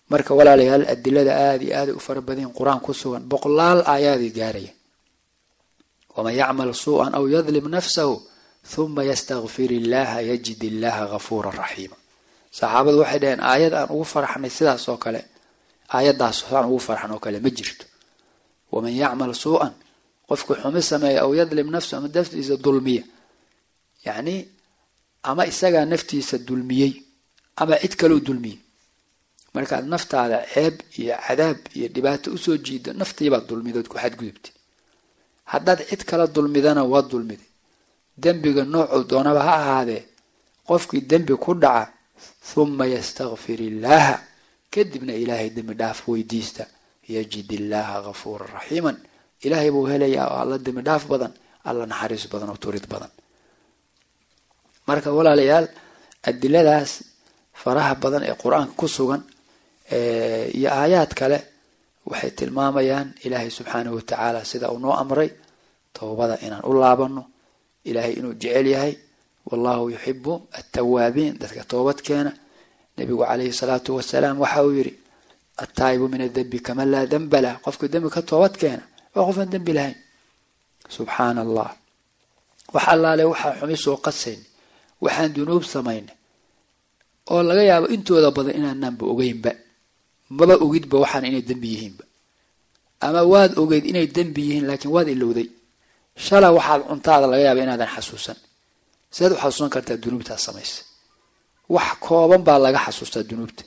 marka walaalayaal adilada aada iyo aaday u fara badan qur-aan ku sugan boqolaal aayaaday gaaraya waman yacmal suu-an aw yadlim nafsahu huma yastakfir illaha yajid illaha gafuura raxiima saxaabadu waxay dhaheen aayad aan ugu farxnay sidaas oo kale aayadaas aan ugu farxan oo kale ma jirto waman yacmal suu-an qofku xumi sameeya aw yadlim nafsahu ama naftiisa dulmiya yacni ama isagaa naftiisa dulmiyey ama cid kaleu dulmiyey markaad naftaada ceeb iyo cadaab iyo dhibaato usoo jiido naftiibaad dulmidood ku xadgudubtay haddaad cid kala dulmidana waad dulmiday dembiga noocuu doonaba ha ahaadee qofkii dembi ku dhaca huma yastakfir illaaha kadibna ilaahay dembi dhaaf weydiista yajid illaaha gafuura raxiiman ilaahay buu helayaa oo alla dembi dhaaf badan alla naxariis badan oo turid badan marka walaalayaal adiladaas faraha badan ee qur-aanka ku sugan iyo aayaad kale waxay tilmaamayaan ilaahay subxaanahu watacaala sida uu noo amray towbada inaan u laabano ilaahay inuu jecel yahay wallahu yuxibu attawaabiin dadka toobad keena nabigu calayhi salaatu wasalaam waxa uu yidhi attaa'ibu min adembi kaman laa demba lah qofka dembi ka toobad keena waa qofaan dembi lahayn subxaana allah wax allaale waxaa xumi soo qasayn waxaan dunuub samaynay oo laga yaabo intooda badan inaanaanba ogeynba maba ogidba waxaan inay dembi yihiinba ama waad ogeyd inay dembi yihiin laakiin waad ilowday shala waxaad cuntaada laga yaaba inaadan xasuusan sidaad u xasuusan kartaa dunuubtaad samaysa wax kooban baa laga xasuustaa dunuubta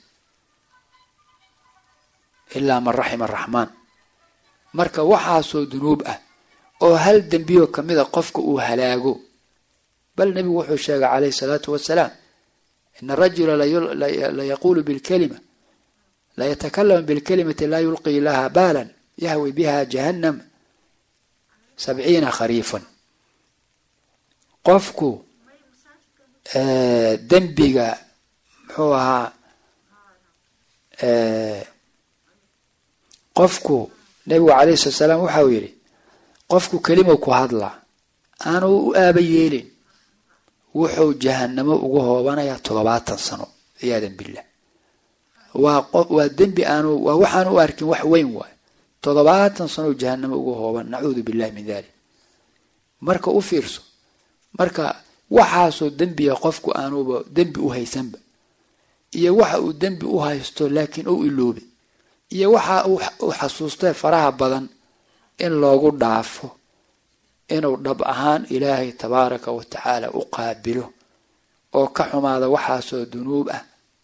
ilaa man raxima araxmaan marka waxaasoo dunuub ah oo hal dembiyo kamida qofka uu halaago bal nebigu wuxuu sheegay calayhi salaatu wasalaam ina arajula la yaquulu bilkalima la yatakalamu bilkalimati laa yulqii laha baalan yahwi biha jahannam sabciina khariifan qofku dembiga muxuu ahaa qofku nebigu calayhi salatu salaam waxa uu yidhi qofku kelima ku hadlaa aanu u aaba yeelin wuxuu jahanamo ugu hoobanayaa toddobaatan sano ciyaadan billah waa waa dembi aanu waa waxaanu u arkin wax weyn waayo toddobaatan sano jahanamo ugu hooban nacuudu billahi min dalik marka u fiirso marka waxaasoo dembiga qofku aanuba dembi u haysanba iyo waxa uu dembi u haysto laakiin ou iloobay iyo waxa uu xasuustay faraha badan in loogu dhaafo inuu dhab ahaan ilaahay tabaaraka wa tacaala u qaabilo oo ka xumaada waxaasoo dunuub ah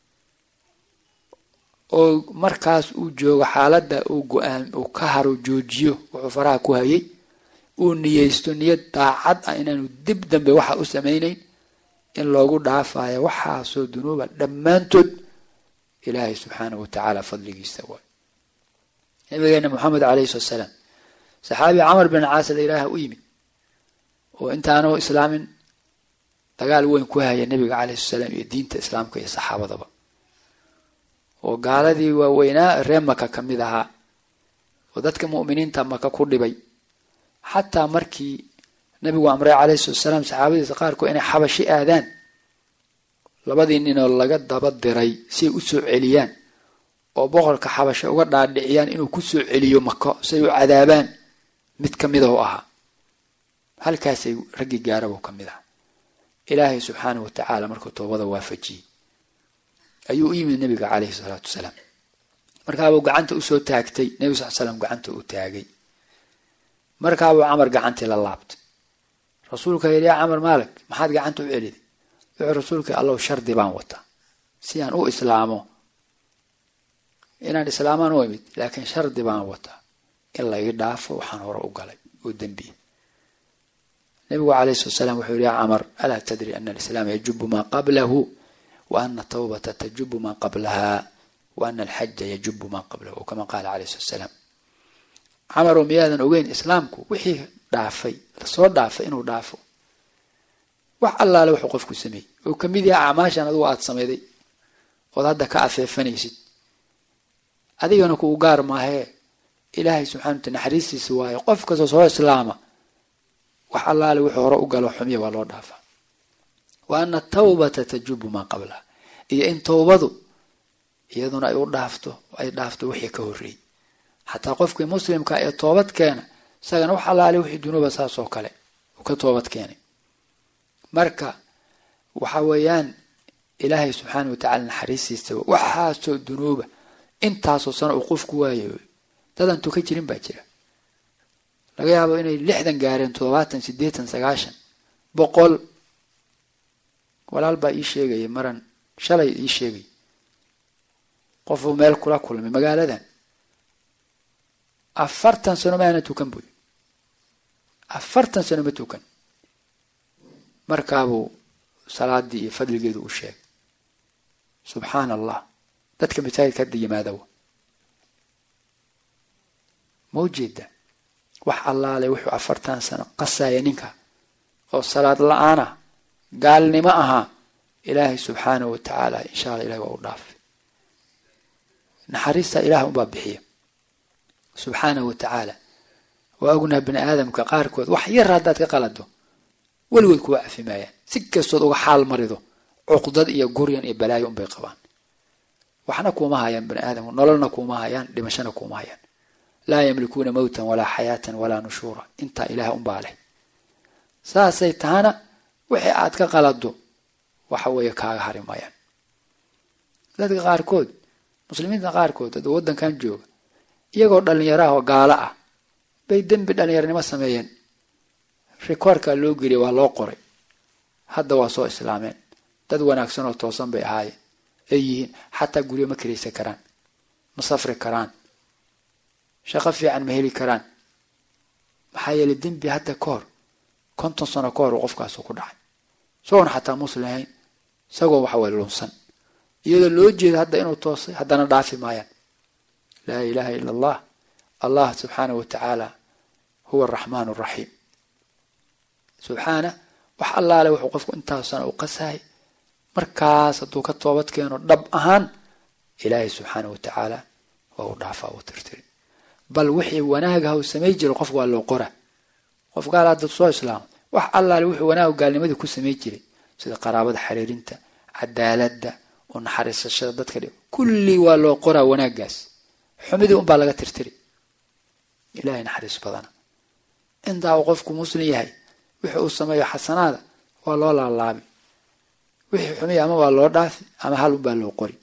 oo markaas uu joogo xaaladda uu go-aan uu ka haro joojiyo wuxuu faraha ku hayay uu niyeysto niyad daacad ah inaanu dib dambe waxa u samaynayn in loogu dhaafayo waxaasoo dunuuba dhammaantood ilaahay subxaanahu wa tacaala fadligiisa waay nabigeena moxamed calayhi salatu salaam saxaabi camar bin caas la ilaaha u yimid oo intaanu islaamin dagaal weyn ku haya nabiga calayhi sala salaam iyo diinta islaamka iyo saxaabadaba oo gaaladii waaweynaa ree maka ka mid ahaa oo dadka mu'miniinta maka ku dhibay xataa markii nabigu amray calayhi salatu salaam saxaabadiisa qaarkood inay xabashi aadaan labadii ninoo laga daba diray si ay u soo celiyaan oo boqorka xabashe uga dhaadhiciyaan inuu ku soo celiyo mako si ay u cadaabaan mid ka mida u ahaa halkaasay raggii gaarabuu ka mid aha ilaahay subxaanahu wa tacaala markuu toobada waafajiyey ayuu u yimid nabiga calayhi salaatu wasalaam markaabuu gacanta usoo taagtay nebigu sal slam gacanta uu taagay markaabuu camar gacantii la laabtay rasuulka yidhi yaa camar maalig maxaad gacanta u celiday wuxuu rasuulka allow shardi baan wataa si aan u islaamo inaan islaamaan u imid laakiin shardi baan wataa in la ii dhaafo waxaan hore u galay oo dembiya nabigu calayhi salatu salaam wuxuu yihi yaa camar alaa tadri ana alislaama yajubu maa qablahu wa ana atawbata tajubu maa qablaha wa ana alxaja yajubu maa qablahu kama qaala calayhi salatu salaam camaroo miyaadan ogeyn islaamku wixii dhaafay lasoo dhaafay inuu dhaafo wax allaale wuxuu qofku sameeyey oo kamid yaha acmaashan adugu aada sameyday ood hadda ka afeefanaysid adigana kuu gaar maahee ilaahay subxana wataala naxariistiisa waayo qof kastoo soo islaama wax allaale wuxuu hore u galo xumiya waa loo dhaafaa wa ana atawbata tajubu maa qablaha iyo in towbadu iyaduna ay u dhaafto ay dhaafto wixii ka horreeyey xataa qofkii muslimka ee toobad keena isagana wax allaale wixii dunuuba saas oo kale uu ka toobad keenay marka waxa weeyaan ilaahay subxaana wa tacala naxariistiisa waxaasoo dunuuba intaasoo sano uu qofku waayo dadan tuka jirin baa jira laga yaabo inay lixdan gaareen toddobaatan siddeetan sagaashan boqol walaal baa ii sheegaya maran shalay ii sheegay qofuu meel kula kulmay magaaladan afartan sano maana tukan buy afartan sano ma tukan markaabuu salaadii iyo fadligeedu u sheegay subxaana allah dadka masaajidka hadda yimaadawa ma ujeeda wax allaale wuxuu afartan sano qasaya ninka oo salaad la-aanah gaalnimo ahaa ilaahay subxaanahu wa tacaala insha alla ilahi waa u dhaafay naxariista ilaah unbaa bixiya subxaanahu wa tacaala waa ognaha bini aadamka qaarkood wax yar haddaad ka qalado weligood kuwa cafimaayaan si kastood uga xaal marido cuqdad iyo guryan iyo balaayo unbay qabaan waxna kuuma hayaan bani aadamku nololna kuuma hayaan dhimashana kuuma hayaan laa yamlikuuna mowtan walaa xayaatan walaa nushuura intaa ilaah unbaa leh saasay tahana wixii aad ka qalado waxa weeye kaaga hari mayaan dadka qaarkood muslimiinta qaarkood dad waddankan jooga iyagoo dhallinyaraah oo gaalo ah bay dembi dhallinyaranimo sameeyeen rikoorkaa loo geliyay waa loo qoray hadda waa soo islaameen dad wanaagsan oo toosan bay ahaayeen ay yihiin xataa guryo ma karaysan karaan ma safri karaan shaqo fiican ma heli karaan maxaa yeelay dembi hadda ka hor konton sano ka hor uu qofkaasu ku dhacay isagoon xataa muslim ahayn isagoo waxaway lunsan iyadoo loo jeeda hadda inuu toosay haddana dhaafi maayaan laa ilaaha ila allah allah subxaanahu wa tacaala huwa araxmaan araxiim subxaana wax allaale wuxuu qofku intaas sana u qasahay markaas hadduu ka toobad keeno dhab ahaan ilaahay subxaana wa tacaala waa u dhaafaa uu tirtiri bal wixii wanaagaha uu samay jiray qofku waa loo qora qof gaal hadda soo islaamo wax allaale wuxuu wanaaga gaalnimadii ku samay jiray sida qaraabada xiriirinta cadaaladda oo naxariisashada dadka dhib kullii waa loo qoraa wanaaggaas xumidii unbaa laga tirtiri ilahay naxariis badana intaa uu qofku muslim yahay wixii uu sameeyo xasanaada waa loo laalaabi wixii xumiya ama waa loo dhaafi ama hal unbaa loo qori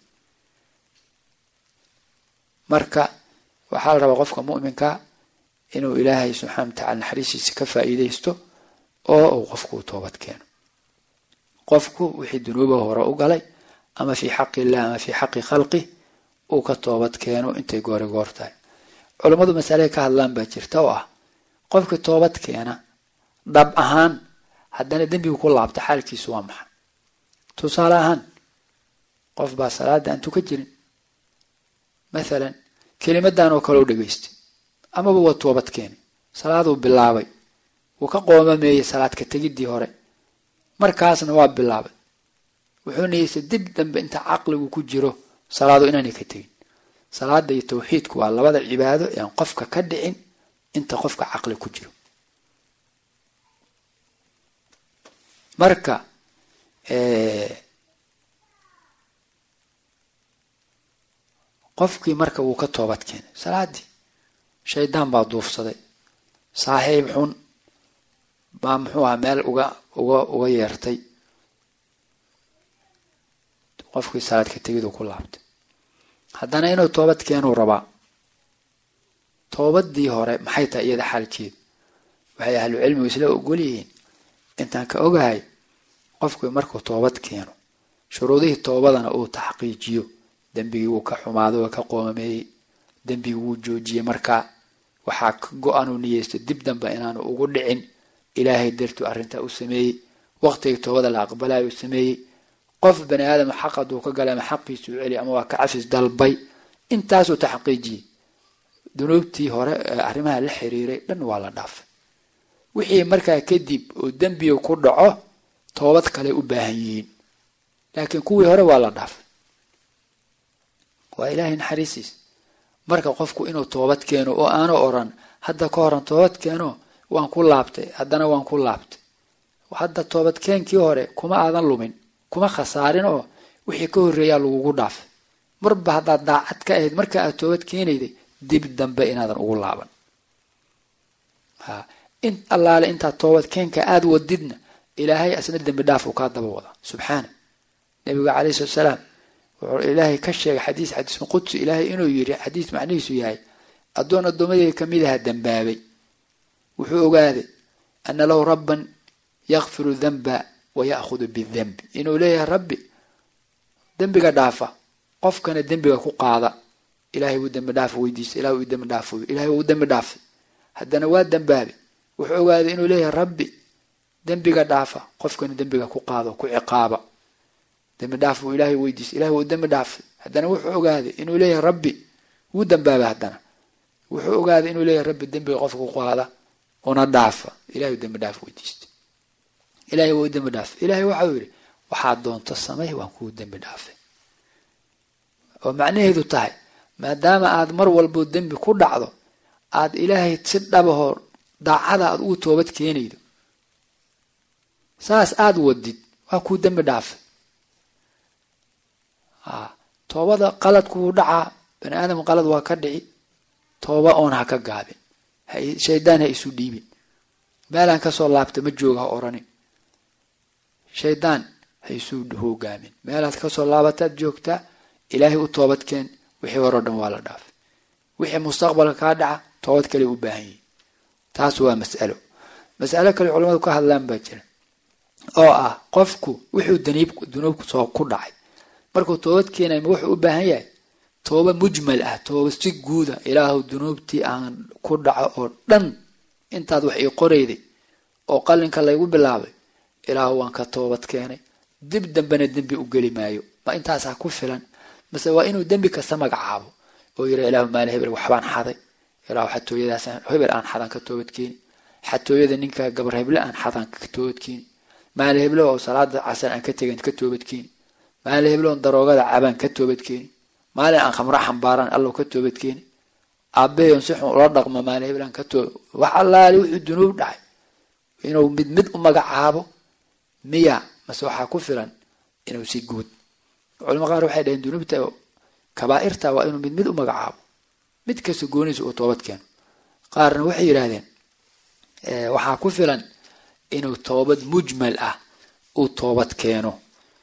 marka waxaa la rabaa qofka mu'minka inuu ilaahay subxana wa tacala naxariistiisa ka faa'iidaysto oo uu qofku u toobad keeno qofku wixii dunuuba hore u galay ama fii xaqi illah ama fii xaqi khalqih uu ka toobad keeno intay goori goor tahay culammadu masale ka hadlaan baa jirta oo ah qofkii toobad keena dhab ahaan haddana dembigu ku laabta xaalkiisu waa maxay tusaale ahaan qof baa salaada aan tuka jirin mathalan kelimadan oo kale u dhegaystay amaba waa toobad keenay salaaduu bilaabay wuu ka qoomameeyey salaadka tegiddii hore markaasna waa bilaabay wuxuu niyeystay dib dambe inta caqligu ku jiro salaadu inaanay ka tegin salaada iyo tawxiidku waa labada cibaado ean qofka ka dhicin inta qofka caqli ku jiro marka qofkii marka wuu ka toobad keenay salaadii shaydaan baa duufsaday saaxiib xun baa muxuu aha meel uga uga uga yeertay qofkii salaadka tegiduu ku laabtay haddana inuu toobad keenuu rabaa toobadii hore maxay tahay iyada xaalkeedu waxay ahlu cilmigu isla ogol yihiin intaan ka ogahay qofkii markuu toobad keeno shuruudihii toobadana uu taxqiijiyo dembigii wuu ka xumaaday waa ka qoomameeyey dembigii wuu joojiyey markaa waxaa ka go-anuu niyeysto dib dambe inaanu ugu dhicin ilaahay dartuu arrintaa u sameeyey waqtigii toobada la aqbalayo u sameeyey qof bani aadam xaq hadduu ka galay ama xaqiisuu celi ama waa ka cafis dalbay intaasuu taxqiijiyey dunuubtii hore ee arrimaha la xiriiray dhan waa la dhaafay wixii markaa kadib oo dembiga ku dhaco toobad kale u baahan yihiin laakiin kuwii hore waa la dhaafay waa ilaahay naxariisiis marka qofku inuu toobad keeno oo aanu oran hadda ka horan toobad keeno waan ku laabtay haddana waan ku laabtay hadda toobadkeenkii hore kuma aadan lumin kuma khasaarin oo wixii ka horreeyaa lagugu dhaafay marba haddaad daacad ka ahayd marka aad toobad keenayday dib dambe inaadan ugu laaban in allaale intaad toobad keenka aada wadidna ilaahay asna dembi dhaaf uu kaa daba wada subxaana nabiga caleyhi salatu salaam wuxuu ilaahay ka sheegay xadiis xadiisun qudsi ilaahay inuu yiri xadiis macnihiisu yahay addoon addoomadeyda kamid aha dembaabay wuxuu ogaaday ana lahu rabban yakfiru danba wa ya'khudu bidembi inuu leeyahay rabbi dembiga dhaafa qofkana dembiga ku qaada ilahay wuu dembi dhaaf weydiista ilahay wuu dembi dhaaf ilahay wuu dembi dhaafay haddana waa dembaabay wuxuu ogaaday inuu leeyahay rabbi dembiga dhaafa qofkana dembiga ku qaado ku ciqaaba dembi dhaaf buu ilahay weydiistay ilahay wuu dembi dhaafay haddana wuxuu ogaaday inuu leeyahay rabbi wuu dembaabay haddana wuxuu ogaaday inuu leeyahay rabbi dembiga qofka ku qaada una dhaafa ilahay dembi dhaaf weydiistay ilahay wuu dembi dhaafay ilahay waxau yidhi waxaad doonto samay waan kuu dembi dhaafay oo macnaheedu tahay maadaama aad mar walbo dembi ku dhacdo aad ilaahay si dhabahoo daacada aad ugu toobad keenaydo saas aada wadid waa kuu dembi dhaafay toobada qaladku wuu dhacaa bani aadam qalad waa ka dhici tooba oon ha ka gaabin shaydaan ha isu dhiibin meelaan kasoo laabta ma jooga ha oranin shaydaan ha isu hogaamin meelaad kasoo laabataad joogtaa ilaahay u toobad keen wixii horeo dhan waa la dhaafay wixii mustaqbalka kaa dhaca toobad kale u baahan yihi taas waa mas'alo mas'alo kale culamadu ka hadlaan baa jira oo ah qofku wuxuu daniib dunuubku soo ku dhacay markuu toobad keenay ma wuxuu u baahan yahay tooba mujmal ah tooba si guuda ilaahu dunuubtii aan ku dhaco oo dhan intaad wax ii qorayday oo qalinka laygu bilaabay ilaahu waan ka toobad keenay dib dambena dembi u geli maayo ma intaasaa ku filan mase waa inuu dembi kasta magacaabo oo yira ilaahu maali hebel waxbaan xaday ilaahu xatooyadaas hebel aan xadan ka toobad keeni xatooyada ninka gabar heble aan xadan ka toobad keeni maali heblo oo salaada casar aan ka tegan ka toobad keeni maali heblo on daroogada cabaan ka toobad keeni maalin aan khamro xambaaraan allow ka toobad keeni aabahay on si xun ula dhaqmo maali hebel aan ka toob wax allaali wuxuu dunuub dhacay inuu mid mid u magacaabo miya mase waxaa ku filan inuu si guud culama qaar waxay dhaheen dunuubta kabaa'irta waa inuu mid mid u magacaabo mid kasta gooniisa uu toobad keeno qaarna waxay yidhaahdeen waxaa ku filan inuu toobad mujmal ah uu toobad keeno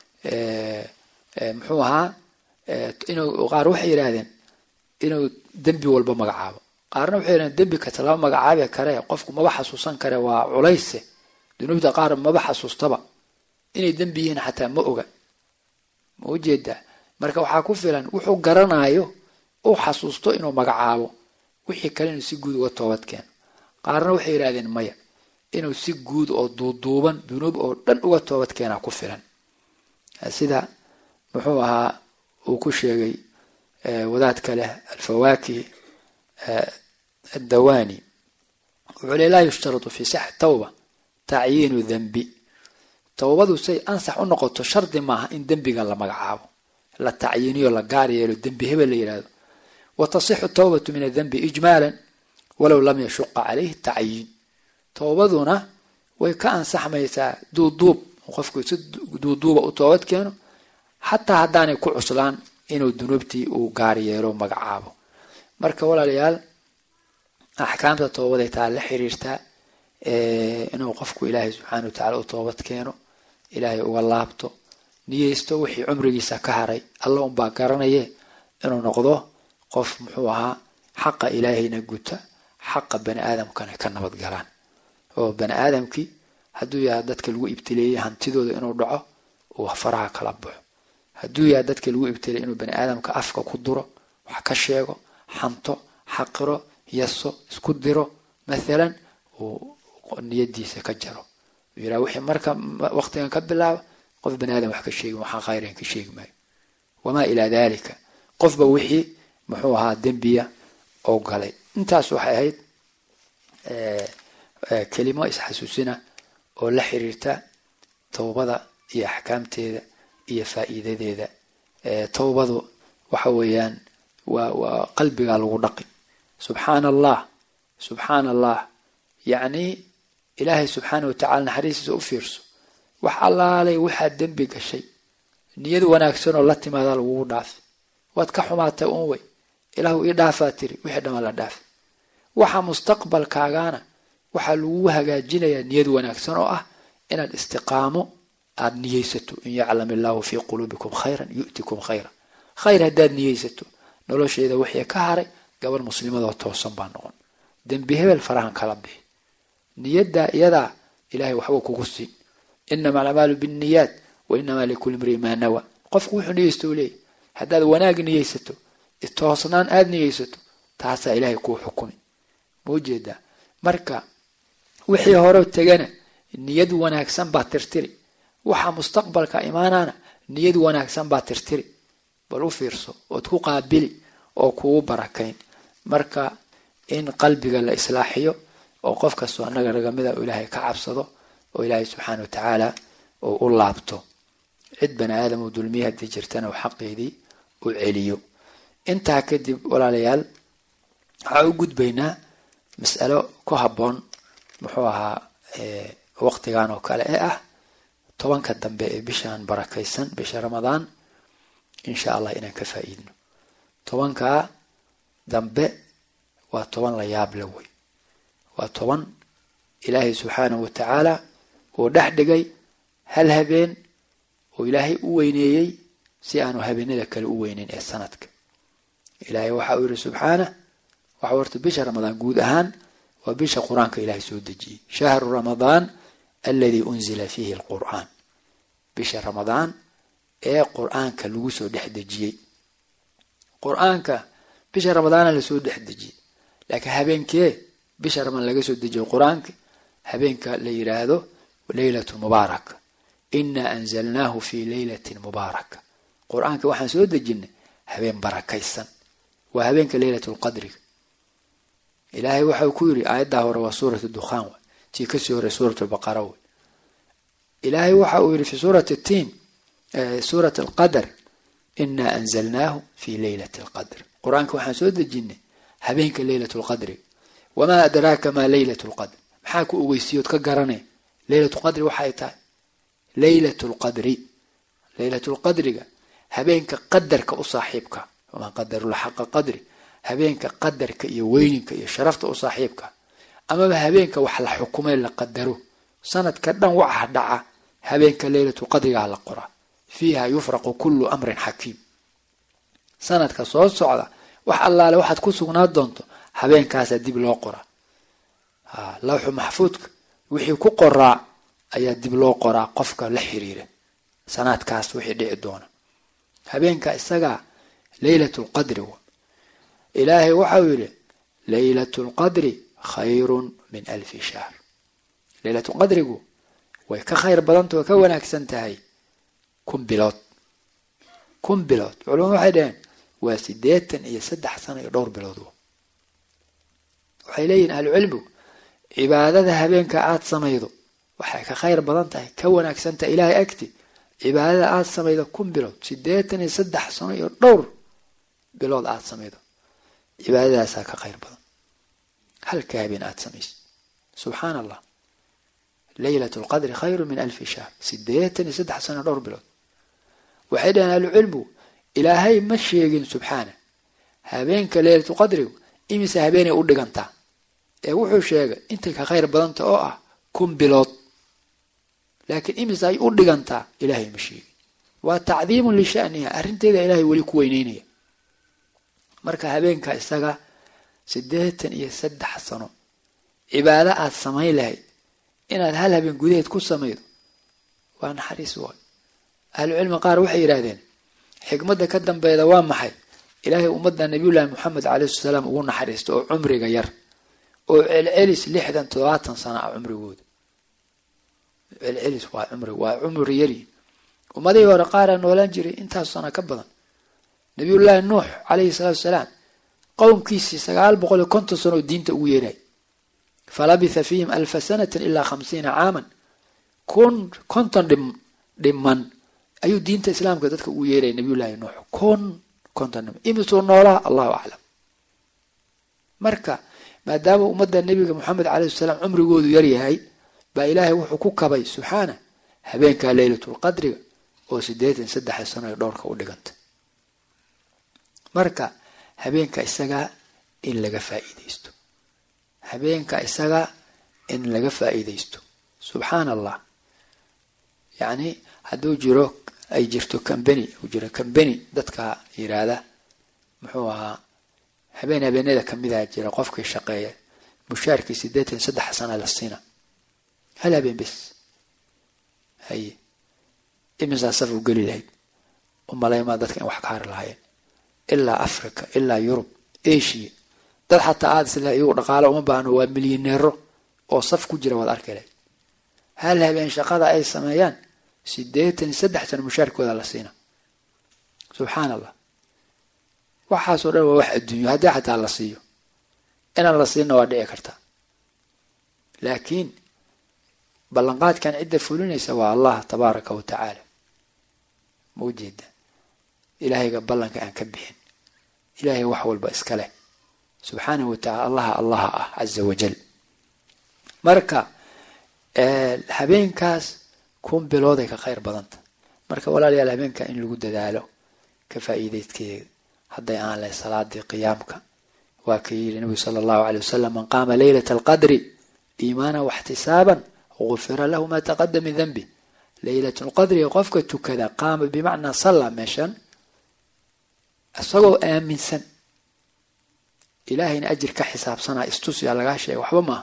muxuu ahaa inuu qaar waxay yidhaahdeen inuu dembi walba magacaabo qaarna waxay yidhahdeen dembi kasta lama magacaabi kare qofku maba xasuusan kare waa culayse dunuubta qaar maba xasuustaba inay dembi yihiin xataa ma oga ma ujeedaa marka waxaa ku filan wuxuu garanayo uu xasuusto inuu magacaabo wixii kale inuu si guud uga toobad keeno qaarna waxay yidhahdeen maya inuu si guud oo duuduuban dunuub oo dhan uga toobad keenaa ku filan sida muxuu ahaa uu ku sheegay wadaadka leh alfawaakih addawani wuxuu le laa yushtaratu fi sixati tawba tacyiinu dembi towbadu say ansax u noqoto shardi maaha in dembiga la magacaabo la tacyiiniyo la gaar yeelo dembi hebel la yihahdo wa tasixu tawbatu min adembi ijmaalan walow lam yashuqa calayhi tacyiin towbaduna way ka ansaxmaysaa duuduub qofku si duuduuba u toobad keeno xataa haddaanay ku cuslaan inuu dunuubtii uu gaar yeelo magacaabo marka walaalayaal axkaamta toobaday taa la xiriirtaa inuu qofku ilaahay subxaana wa tacala u toobad keeno ilaahay uga laabto niyeysto wixii cumrigiisa ka haray alla unbaa garanaye inuu noqdo qof muxuu ahaa xaqa ilaahayna guta xaqa bani aadamkana ka nabad galaan oo bani aadamkii hadduu yahay dadka lagu ibtileeyey hantidooda inuu dhaco uu faraha kala baxo hadduu yahay dadka lagu ibtileeyey inuu bani aadamka afka ku duro wax ka sheego xanto xaqiro yaso isku diro mathalan uu niyadiisa ka jaro yiraha wixii marka waqtigan ka bilaaba qof bani aadam wax ka sheegi waxaa khayran ka sheegi maayo wamaa ilaa dalika qofba wixii muxuu ahaa dembiya oo galay intaas waxay ahayd kelimo isxasuusina oo la xiriirta towbada iyo axkaamteeda iyo faa'iidadeeda towbadu waxa weeyaan waa waa qalbigaa lagu dhaqi subxaana allah subxaana allah yacni ilaahay subxaana wa tacala naxariistiisa u fiirso wax allaalay waxaad dembi gashay niyad wanaagsanoo la timaadaa lagugu dhaafay waad ka xumaatay uun wey ilaahu ii dhaafaa tiri wixii dhama la dhaaf waxa mustaqbalkaagaana waxaa lagu hagaajinayaa niyad wanaagsan oo ah inaad istiqaamo aada niyeysato in yaclam illaahu fii quluubikum khayran yu'tikum khayra khayr haddaad niyeysato nolosheeda wixii ka haray gabar muslimadoo toosan baa noqon dembi hebel farahan kala bixi niyaddaa iyadaa ilahay waxbuu kugu siin inama alacmaalu binniyaat wa inamaa likulli imrii maa nawa qofku wuxuu niyeysto u leeyahy haddaad wanaag niyeysato toosnaan aada niyeysato taasaa ilaahay kuu xukumi ma ujeedaa marka wixii hore tegana niyad wanaagsan baa tirtiri waxa mustaqbalka imaanaana niyad wanaagsan baa tirtiri bal u fiirso ood ku qaabili oo kugu barakayn marka in qalbiga la islaaxiyo oo qof kastoo annaga ragamida uu ilaahay ka cabsado oo ilaahay subxaana wa tacaala uu u laabto cid bani aadam uu dulmiye haddii jirtana uu xaqeedii u celiyo intaa kadib walaalayaal waxaa u gudbaynaa mas'alo ku habboon muxuu ahaa waqtigan oo kale ee ah tobanka dambe ee bishaan barakaysan bisha ramadaan insha allah inaan ka faa'iidno tobankaa dambe waa toban la yaab la wey waa toban ilaahay subxaanahu wa tacaala uu dhex dhigay hal habeen oo ilaahay u weyneeyey si aanu habeenada kale u weyneyn ee sanadka ilaahay waxa uu yihi subxaanah waxa horta bisha ramadaan guud ahaan waa bisha qur-aanka ilaahay soo dejiyey shahru ramadaan aladii unzila fiihi alqur'aan bisha ramadaan ee qur-aanka lagu soo dhex dejiyey qur-aanka bisha ramadaana lasoo dhex dejiyey laakiin habeenkee bisha ramadaan laga soo dejiyo qur-aanka habeenka la yidhaahdo leylatu mubaaraka inaa anzalnaahu fii leylatin mubaaraka qur-aanka waxaan soo dejinay habeen barakaysan waa habeenka leylat lqadriga ilaahay waxa uu ku yiri aayaddaa hore waa suurat dukhaan w tii kasii hore suurat lbaqara wey ilaahay waxa uu yihi fi suurat tiin suurat alqadr inaa anzalnaahu fi leylat lqadr qur-aanka waxaan soo dejinay habeenka leylat lqadriga wamaa adraaka maa leylat lqadr maxaa ku ogeysiyood ka garanay leylat lqadri waxay tahay leylat lqadri leylat lqadriga habeenka qadarka u saaxiibka wamaa qadarula xaqa qadri habeenka qadarka iyo weyninka iyo sharafta u saaxiibka amaba habeenka wax la xukumay la qadaro sanadka dhan waxa dhaca habeenka leylatu qadrigaa la qoraa fiiha yufraqu kullu amrin xakiim sanadka soo socda wax allaale waxaad ku sugnaa doonto habeenkaasaa dib loo qoraa lawxu maxfuudka wixii ku qoraa ayaa dib loo qoraa qofka la xiriira sanaadkaas wixii dhici doona habeenka isagaa leylat lqadri ilaahay waxau yidhi leylat lqadri khayrun min alfi shahr leylatulqadrigu way ka khayr badanta way ka wanaagsan tahay kun bilood kun bilood culamadu waxay dhaheen waa siddeetan iyo saddex sano iyo dhowr bilood waxay leeyihin ahlucilmigu cibaadada habeenka aada samaydo waxay ka khayr badan tahay ka wanaagsan tahay ilaahay agti cibaadada aada samaydo kun bilood siddeetan iyo saddex sano iyo dhowr bilood aada samaydo cibaadadaasaa ka khayr badan halka habeen aada samayso subxaan allah leylat lqadri khayru min alfi shahr siddeetan iyo saddex sano dhowr bilood waxay dhaheen ahlucilmigu ilaahay ma sheegin subxaana habeenka leylatulqadrigu imise habeenay u dhigantaa ee wuxuu sheegay intay ka khayr badanta oo ah kun bilood laakiin imise ay u dhigantaa ilaahay ma sheegin waa tacdiimun lishaniha arrinteeda ilaahay weli ku weyneynaya marka habeenka isaga siddeetan iyo saddex sano cibaado aada samayn lahayd inaad hal habeen gudaheed ku samaydo waa naxariis waay ahlucilmi qaar waxay yidhaahdeen xikmadda ka dambeeda waa maxay ilaahay ummadda nabiyullaahi moxamed caleyhi salaam ugu naxariista oo cumriga yar oo celcelis lixdan toddobaatan sana ah cumrigooda celcelis waa cumri waa cumri yari ummadihii hore qaaraa noolaan jiray intaas sana ka badan nabiyullaahi nuux caleyhi salaatu salaam qowmkiisii sagaal boqol iyo konton sano oo diinta ugu yeeray falabitha fiihim alfa sanatin ilaa khamsiina caaman kun konton dhim dhiman ayuu diinta islaamka dadka ugu yeeraya nabiyullaahi nuux kun konton dhiman imisuu noolaha allahu aclam marka maadaama ummadda nebiga moxamed caleyhi salaam cumrigoodu yaryahay baa ilaahay wuxuu ku kabay subxaana habeenkaa leylatulqadriga oo siddeetan saddex sano ee dhowrka u dhiganta marka habeenka isagaa in laga faa'iidaysto habeenka isagaa in laga faa'iidaysto subxaan allah yacni hadduu jiro ay jirto cambany uu jiro cambany dadka yiraahda muxuu ahaa habeen habeenada kamidaa jira qofkii shaqeeya mushaarkii siddeetan saddex sana la siina hal habeen bes haye imisaa saf u geli lahayd umalaymaa dadka in wax ka hari lahaayeen ilaa africa ilaa yurub asia dad xataa aada isle iyagu dhaqaalo uma baahno waa milyaneero oo saf ku jira waad arki lahayd hal habeen shaqada ay sameeyaan siddeetan saddex sano mushaarkooda la siina subxaan allah waxaasoo dhan waa wax adduunyo haddii xataa la siiyo inaan la siinna waa dhici karta laakiin ballanqaadkan cidda fulinaysa waa allah tabaaraka wa tacaala ma ujeeda ilaahayga ballanka aan ka bixin ilaahay wax walba iska leh subxaanahu wa tacala allaha allaha ah caza wajal marka habeenkaas kun bilooday ka khayr badanta marka walaalayaal habeenka in lagu dadaalo ka faa'iideydkeeda hadday aan lahay salaadii qiyaamka waa ka yidhi nabigu sala allahu caley wasalam man qaama leylata alqadri iimaanan waxtisaaban gufira lahu maa taqadama min danbi leylat lqadriga qofka tukada qaama bimacnaa salla meeshan isagoo aaminsan ilaahayna ajir ka xisaabsanaa istusyaa lagaa sheega waxba maaha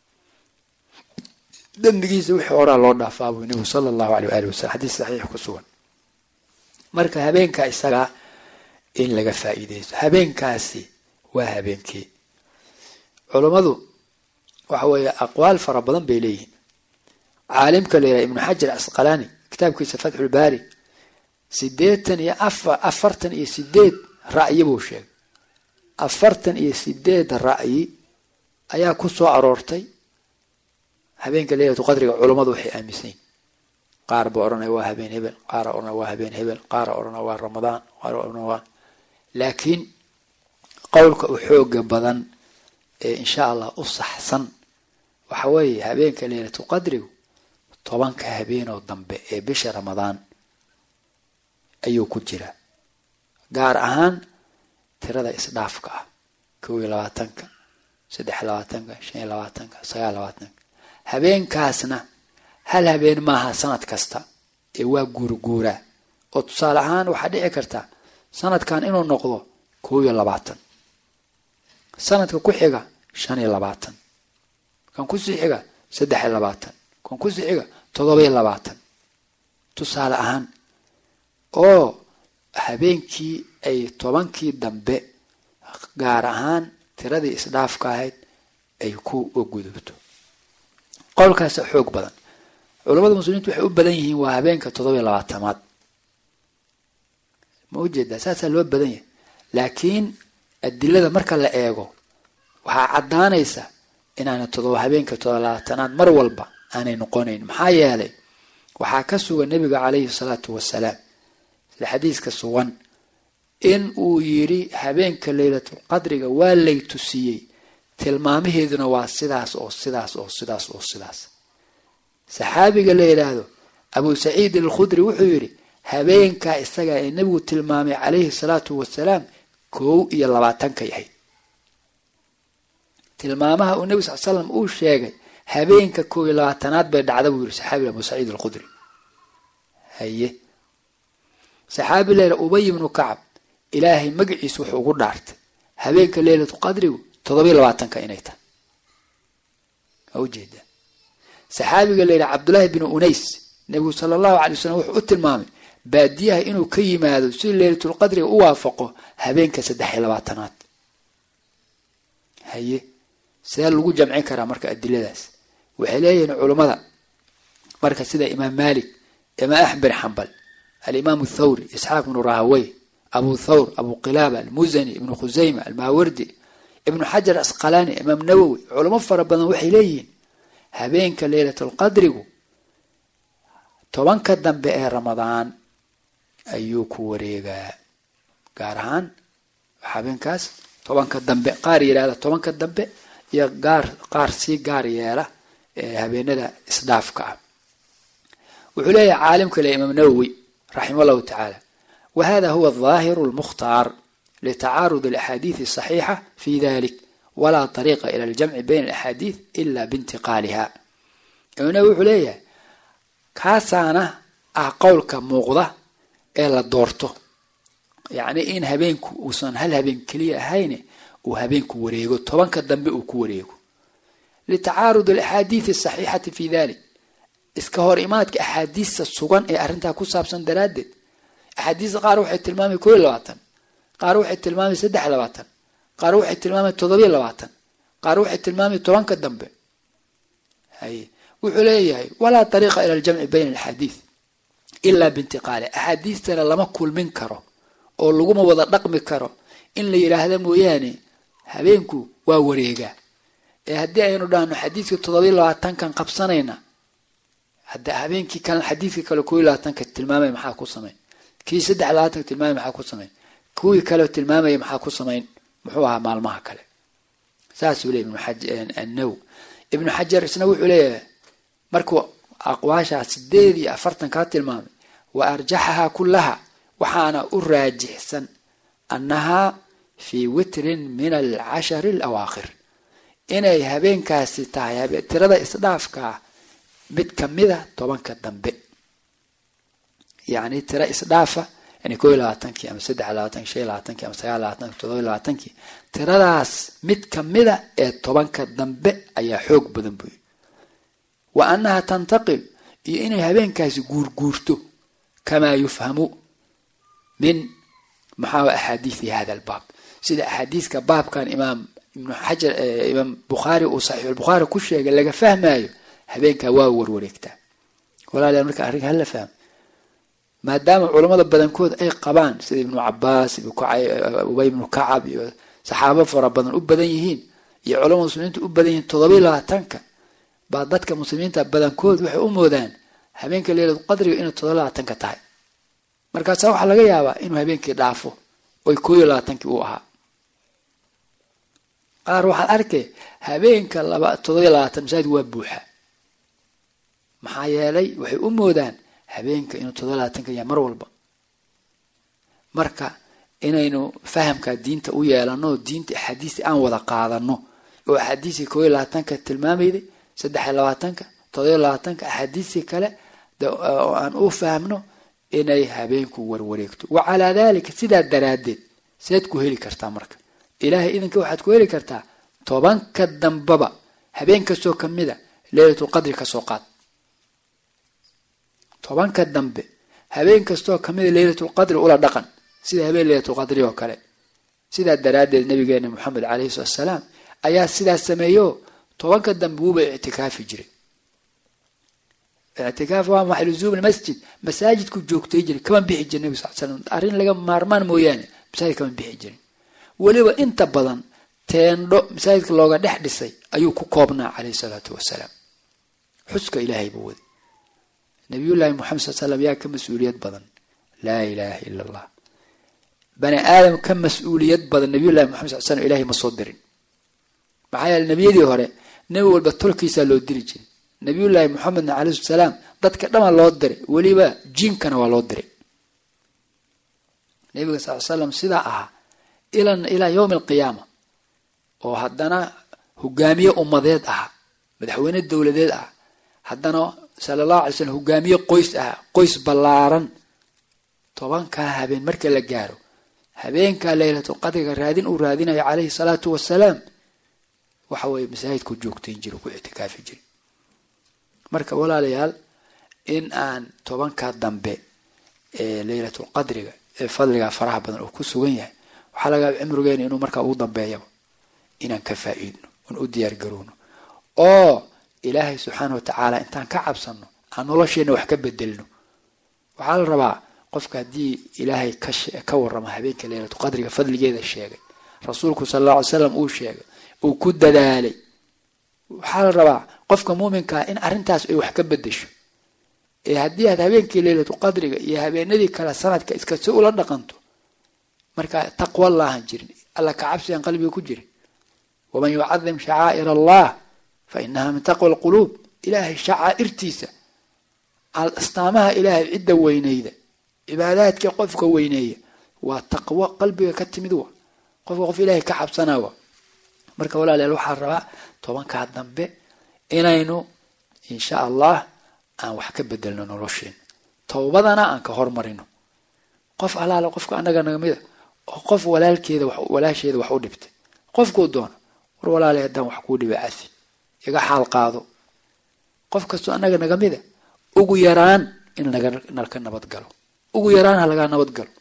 dembigiisa wixii horaa loo dhaafaa buu nabigu sala allahu aleyh waali wasalam xadiis saxiix ku sugan marka habeenka isagaa in laga faa'iidaysto habeenkaasi waa habeenkii culummadu waxa weeye aqwaal fara badan bay leeyihiin caalimka la yidhaha ibnu xajar asqalaani kitaabkiisa fatxulbaari siddeetan iyo afa afartan iyo sideed ra'yi buu sheegay afartan iyo sideed ra'yi ayaa ku soo aroortay habeenka leylatu qadriga culummadu waxay aaminsan yihin qaar ba odhanaya waa habeen hebel qaara odhanaya waa habeen hebel qaara odhanaya waa ramadaan qaar odhanaya waa laakiin qowlka u xooga badan ee insha allah u saxsan waxa weeye habeenka leylatu qadrigu tobanka habeenoo dambe ee bisha ramadaan ayuu ku jiraa gaar ahaan tirada isdhaafka ah kow iyo labaatanka saddex iyo labaatanka shan iyo labaatanka sagaal labaatanka habeenkaasna hal habeen maaha sanad kasta ee waa guurguuraa oo tusaale ahaan waxaa dhici karta sanadkan inuu noqdo kow iyo labaatan sanadka ku xiga shan iyo labaatan kan kusii xiga saddex iyo labaatan kan kusii xiga toddoba iyo labaatan tusaale ahaan oo habeenkii ay tobankii dambe gaar ahaan tiradii isdhaafka ahayd ay ku gudubto qowlkaasa xoog badan culamada muslimiintu waxay u badan yihiin waa habeenka toddoba iyo labaatamaad ma ujeedaa saasaa loo badan yahay laakiin adilada marka la eego waxaa caddaanaysa inaana todoba habeenka todoba labaatanaad mar walba aanay noqonayn maxaa yeelay waxaa ka sugan nebiga calayhi salaatu wasalaam sida xadiiska sugan in uu yidhi habeenka leylatulqadriga waa lay tusiyey tilmaamaheeduna waa sidaas oo sidaas oo sidaas oo sidaas saxaabiga la yidhaahdo abu saciid alkhudri wuxuu yidhi habeenkaa isaga ee nebigu tilmaamay calayhi salaatu wasalaam kow iyo labaatankay ahayd tilmaamaha uu nebi sal slam uu sheegay habeenka kow iyo labaatanaad bay dhacda buu yihi saxaabiga abu saciid alkhudri haye saxaabi la yidhaha ubay ibnu kacab ilaahay magaciisa wuxuu ugu dhaartay habeenka leylatu qadrigu toddobiyo labaatanka inay tahay waa ujeedaa saxaabiga la yidhaha cabdullaahi binu unays nebigu sala allahu alay wasalam wuxuu u tilmaamay baadiyaha inuu ka yimaado si leylatulqadriga u waafaqo habeenka saddex iyo labaatanaad haye see lagu jamcin karaa marka adiladaas waxay leeyihiin culummada marka sida imaam malik imaam axmed bin xambal alimaam thawri isxaaq ibnu rahawey abu thawr abu qilaaba almuzani ibnu khusayma almaawardi ibnu xajar asqalaani imaam nawowi culamo fara badan waxay leeyihiin habeenka leylatulqadrigu tobanka dambe ee ramadaan ayuu ku wareegaa gaar ahaan habeenkaas tobanka dambe qaar yidhahda tobanka dambe iyo gaar qaar sii gaar yeela ee habeenada isdhaafka ah wuxuu leeyahay caalimka le imaam nawowi raximah llahu tacaala wa hada huwa dhaahiru lmukhtaar litacaarud alaxaadiidi asaxiixa fi dalik walaa طariiqa ila aljamci bayna alaxaadiid ila biintiqaaliha imaam nawowi wuxuu leeyahay kaasaana ah qowlka muuqda ee la doorto yacni in habeenku uusan hal habeen keliya ahayne uu habeenku wareego tobanka dambe uu ku wareego litacaarud alaxaadiidi asaxiixati fi dalik iska hor imaadka axaadiista sugan ee arrintaa ku saabsan daraaddeed axaadiista qaar waxay tilmaamay koo iyo labaatan qaar waxay tilmaamay saddex iyo labaatan qaar waxay tilmaamay toddobiyo labaatan qaar waxay tilmaamay tobanka dambe haye wuxuu leeyahay walaa ariiqa ila aljamci bayna alxaadiid ilaa biintiqaali axaadiistana lama kulmin karo oo laguma wada dhaqmi karo in la yidhaahda mooyaane habeenku waa wareegaa ee haddii aynu dhahno xadiidka toddobiyo labaatankan qabsanayna hadda habeenkii kale xadiidkii kale koo iyo labaatanka tilmaamaya maxaa ku samayn kii saddex labaatanka tilmaamaya maxaa ku samayn kuwii kale tilmaamaya maxaa ku samayn muxuu ahaa maalmaha kale saasuu leey ibnuannaw ibnu xajar isna wuxuu leeyahay markuu aqwaashaa sideed iyo afartan kaa tilmaamay wa arjaxahaa kullaha waxaana u raajixsan annahaa fii witrin min alcashari alawaakhir inay habeenkaasi tahay tirada isdhaafkaa mid kamida tobanka dambe yacni tira isdhaafa yani koo iyo labaatankii ama saddex labaatanki shan iyo labaatanki ama sagaal labaatanki toddoba iyo labaatankii tiradaas mid kamida ee tobanka dambe ayaa xoog badan buy wa annaha tantaqil iyo inay habeenkaasi guurguurto kamaa yufhamu min maxaa axaadiidi hada albaab sida axaadiiska baabkan imaam ibnu xajar imaam bukhaari uu saxiixulbukhaari ku sheegay laga fahmaayo habeenkaa waa warwareegtaa walaalayaal marka arrinka hala fahmo maadaama culammada badankood ay qabaan sida ibnu cabaas ubay ibnu kacab iyo saxaabo fara badan u badan yihiin iyo culamada muslimiinta u badan yihiin toddobiyo labaatanka baa dadka muslimiinta badankood waxay u moodaan habeenka leyladu qadriga inay toddoba labaatanka tahay markaasaa waxaa laga yaabaa inuu habeenkii dhaafo oy koo iyo labaatankii uu ahaa qaar waxaad arkay habeenka laba toddobiyo labaatan masaajid waa buuxa maxaa yeelay waxay u moodaan habeenka inuu toddoba labaatanka yahay mar walba marka inaynu fahamka diinta u yeelano diinta axaadiista aan wada qaadano oo axaadiistii koo iyo labaatanka tilmaamayday saddex iyo labaatanka toddobiyo labaatanka axaadiistii kale oo aan u fahmno inay habeenku warwareegto wa calaa daalika sidaa daraaddeed seed ku heli kartaa marka ilaahay idinka waxaad ku heli kartaa tobanka dambaba habeen kastoo kamida leylatulqadri kasoo qaad tobanka dambe habeen kastoo kamida leylatulqadri ula dhaqan sida habeen leylatulqadri oo kale sidaa daraaddeed nabigeena moxamed caleyhi salatu asalaam ayaa sidaas sameeyo tobanka dambe wuuba ictikaafi jiray ictikaaf waa maxay luzuum lmasjid masaajidku joogtay jiray kama bixi jira nabi sal slam arrin laga maarmaan mooyaane masaajid kama bixi jirin weliba inta badan teendho masaajidka looga dhex dhisay ayuu ku koobnaa caleyhi salaatu wasalaam xuska ilaahay buu wadi nabiyullaahi moxamed sal slam yaa ka mas-uuliyad badan laa ilaaha ila allah bani aadam ka mas-uuliyad badan nabiyullahi moxamed sal slam ilahay ma soo dirin maxaa yeele nebiyadii hore nebi walba tolkiisaa loo diri jiray nabiyullaahi moxamedna caleyhi salaam dadka dhama loo diray weliba jiinkana waa loo diray nabiga sal slam sidaa ahaa ilaa yowmi alqiyaama oo haddana hogaamiye ummadeed ahaa madaxweyne dowladeed ah haddana sala allahu alay slam hogaamiye qoys ah qoys ballaaran tobankaa habeen marka la gaaro habeenkaa leylatu qadriga raadin uu raadinayo caleyhi salaatu wasalaam waxa weeye masaajidku joogtayn jira ku ictikaafi jira marka walaalayaal in aan tobankaa dambe ee leylatulqadriga ee fadligaa faraha badan oo ku sugan yahay waxaa laga cimrigeena inuu markaa ugu dambeeyaba inaan ka faa-iidno in u diyaar garowno oo ilaahay subxaana wa tacaala intaan ka cabsanno aan nolosheenna wax ka bedelno waxaa la rabaa qofka haddii ilaahay ka warrama habeenka leylatu qadriga fadligeeda sheegay rasuulku sala alla alay slam uu sheegay uu ku dadaalay waxaa la rabaa qofka muuminkaa in arrintaas ay wax ka bedesho ee haddii aad habeenkii leylatu qadriga iyo habeenadii kale sanadka iskasi ula dhaqanto markaa taqwa laahan jirin alla ka cabsigan qalbiga ku jirin waman yucadim shacaa'ir allah fa inaha min taqwa alquluub ilaahay shacaa'irtiisa astaamaha ilaahay cidda weyneyda cibaadaadka qofka weyneeya waa taqwo qalbiga ka timid wa qofka qof ilaahay ka cabsanaa wa marka walaalayaal waxaa rabaa tobankaa dambe inaynu insha allah aan wax ka bedelno nolosheen towbadana aan ka hormarino qof alaale qofka annaga nagamida oo qof walaalkeeda walaasheeda wax u dhibtay qofkuu doono war walaale haddaan wax kuu dhibay cafi iga xaal qaado qof kastoo annaga nagamida ugu yaraan in nalka nabad galo ugu yaraan ha lagaa nabad galo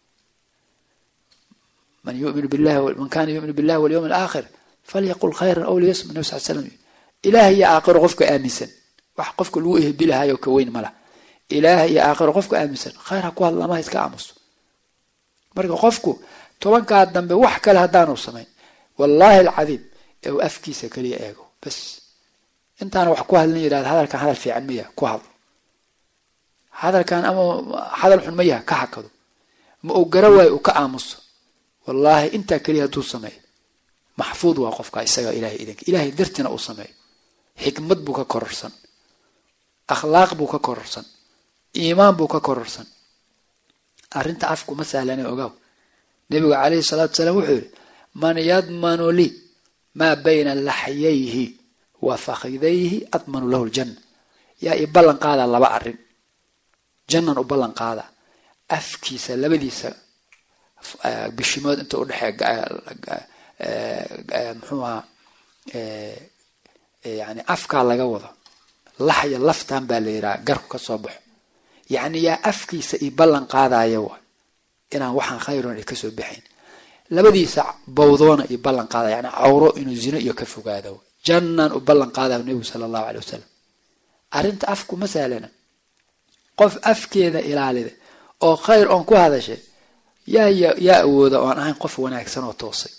man yumin billahi man kana yumin billahi walyawm alaakhir falyaqul khayran aw liyasmut nabi sal slam ilaah iyo aakhiro qofka aaminsan wax qofka lagu ehbilahayo ka weyn mala ilaah iyo aakhiro qofka aaminsan khayr ha ku hadla ama ha iska aamuso marka qofku tobankaa dambe wax kale haddaanu samayn wallaahi alcadiim ee uu afkiisa kaliya eego bas intaana wax ku hadlin yidhahda hadalkan hadal fiican maya ku hadlo hadalkan ama hadal xun ma yaha ka hakado ma uu gara waayo uu ka aamuso wallaahi intaa keliya hadduu sameeyo maxfuud waa qofka isaga ilahay idanka ilahay dartina uu sameeyo xikmad buu ka kororsan akhlaaq buu ka kororsan iimaan buu ka kororsan arrinta afkuma sahlane ogaaw nebigu calayhi salaatu salaam wuxuu yihi man yadmanu lii maa bayna laxyayhi wa fakhidayhi admanu lahu ljanna yaa i ballan qaadaa laba arrin jannan u ballan qaada afkiisa labadiisa bishimood inta udhexee muxuu ahaa yani afkaa laga wado laxya laftan baa la yidhaha garku ka soo baxo yacni yaa afkiisa i ballan qaadaya wa inaan waxaan khayron ay kasoo baxayn labadiisa bawdoona i ballan qaada yani cawro inuu zino iyo ka fogaado jannan u ballan qaada nebigu sala allahu aley wasalam arrinta afku ma sahlana qof afkeeda ilaalida oo khayr oon ku hadashay yaa yaa awooda oon ahayn qof wanaagsan oo toosay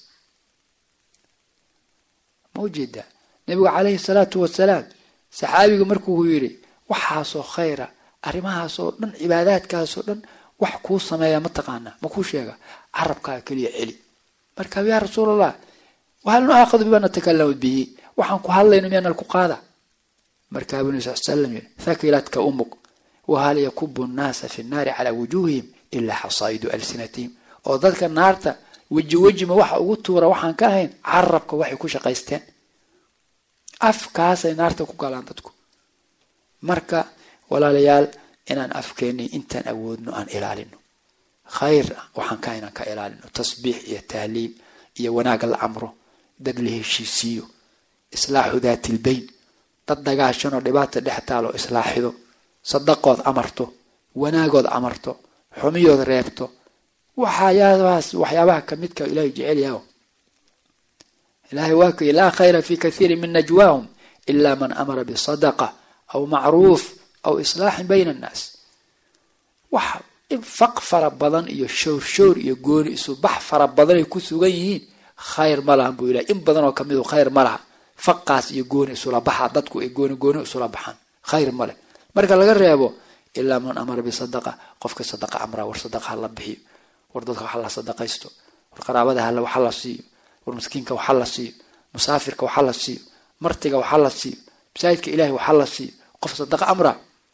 ma ujeedaa nebigu calayhi salaatu wasalaam saxaabigu markuu yidhi waxaasoo khayra arrimahaasoo dhan cibaadaadkaasoo dhan wax kuu sameeya ma taqaanaa ma kuu sheega carabkaa keliya celi marka yaa rasuul allah wahal nuaakadu bima natakalamu bihi waxaan ku hadlayno miyaanal ku qaada markaa buu nabi sal slam yidhi thakilatka umuk wahal yakubu nnaasa fi nnaari calaa wujuuhihim ilaa xasaa'idu alsinatihim oo dadka naarta weji wejima waxa ugu tuura waxaan ka ahayn carabka waxay ku shaqaysteen afkaasay naarta ku galaan dadku marka walaalayaal inaan afkeeni intaan awoodno aan ilaalino khayr waxaan ka inaan ka ilaalino tasbiix iyo tahliil iyo wanaag la amro dad la heshiisiiyo islaaxu daati lbayn dad dagaashanoo dhibaata dhex taalo islaaxido sadaqood amarto wanaagood amarto xumiyood reebto waxyaabahaas waxyaabaha kamidka ilahay jecel yaho ilahay waa kay laa khayra fi kathiiri min najwaahum ila man amara bisadaqa aw macruuf aw islaaxin bayna annaas wax faq fara badan iyo showrshoor iyo gooni isubax fara badanay ku sugan yihiin khayr ma lahan buu ilahay in badan oo kamidu khayr ma laha faqaas iyo gooni isula baxa dadku ay gooni gooni isula baxaan khayr ma leh marka laga reebo ilaa man amara bisadaqa qofka sadaqa amraa war sadaqa hala bixiyo war dadka waxa la sadaqaysto war qaraabada hal waxa la siiyo war miskiinka waxa la siiyo musaafirka waxa la siiyo martiga waxa la siiyo masaajidka ilahay waxa la siiyo qof sadaqa amra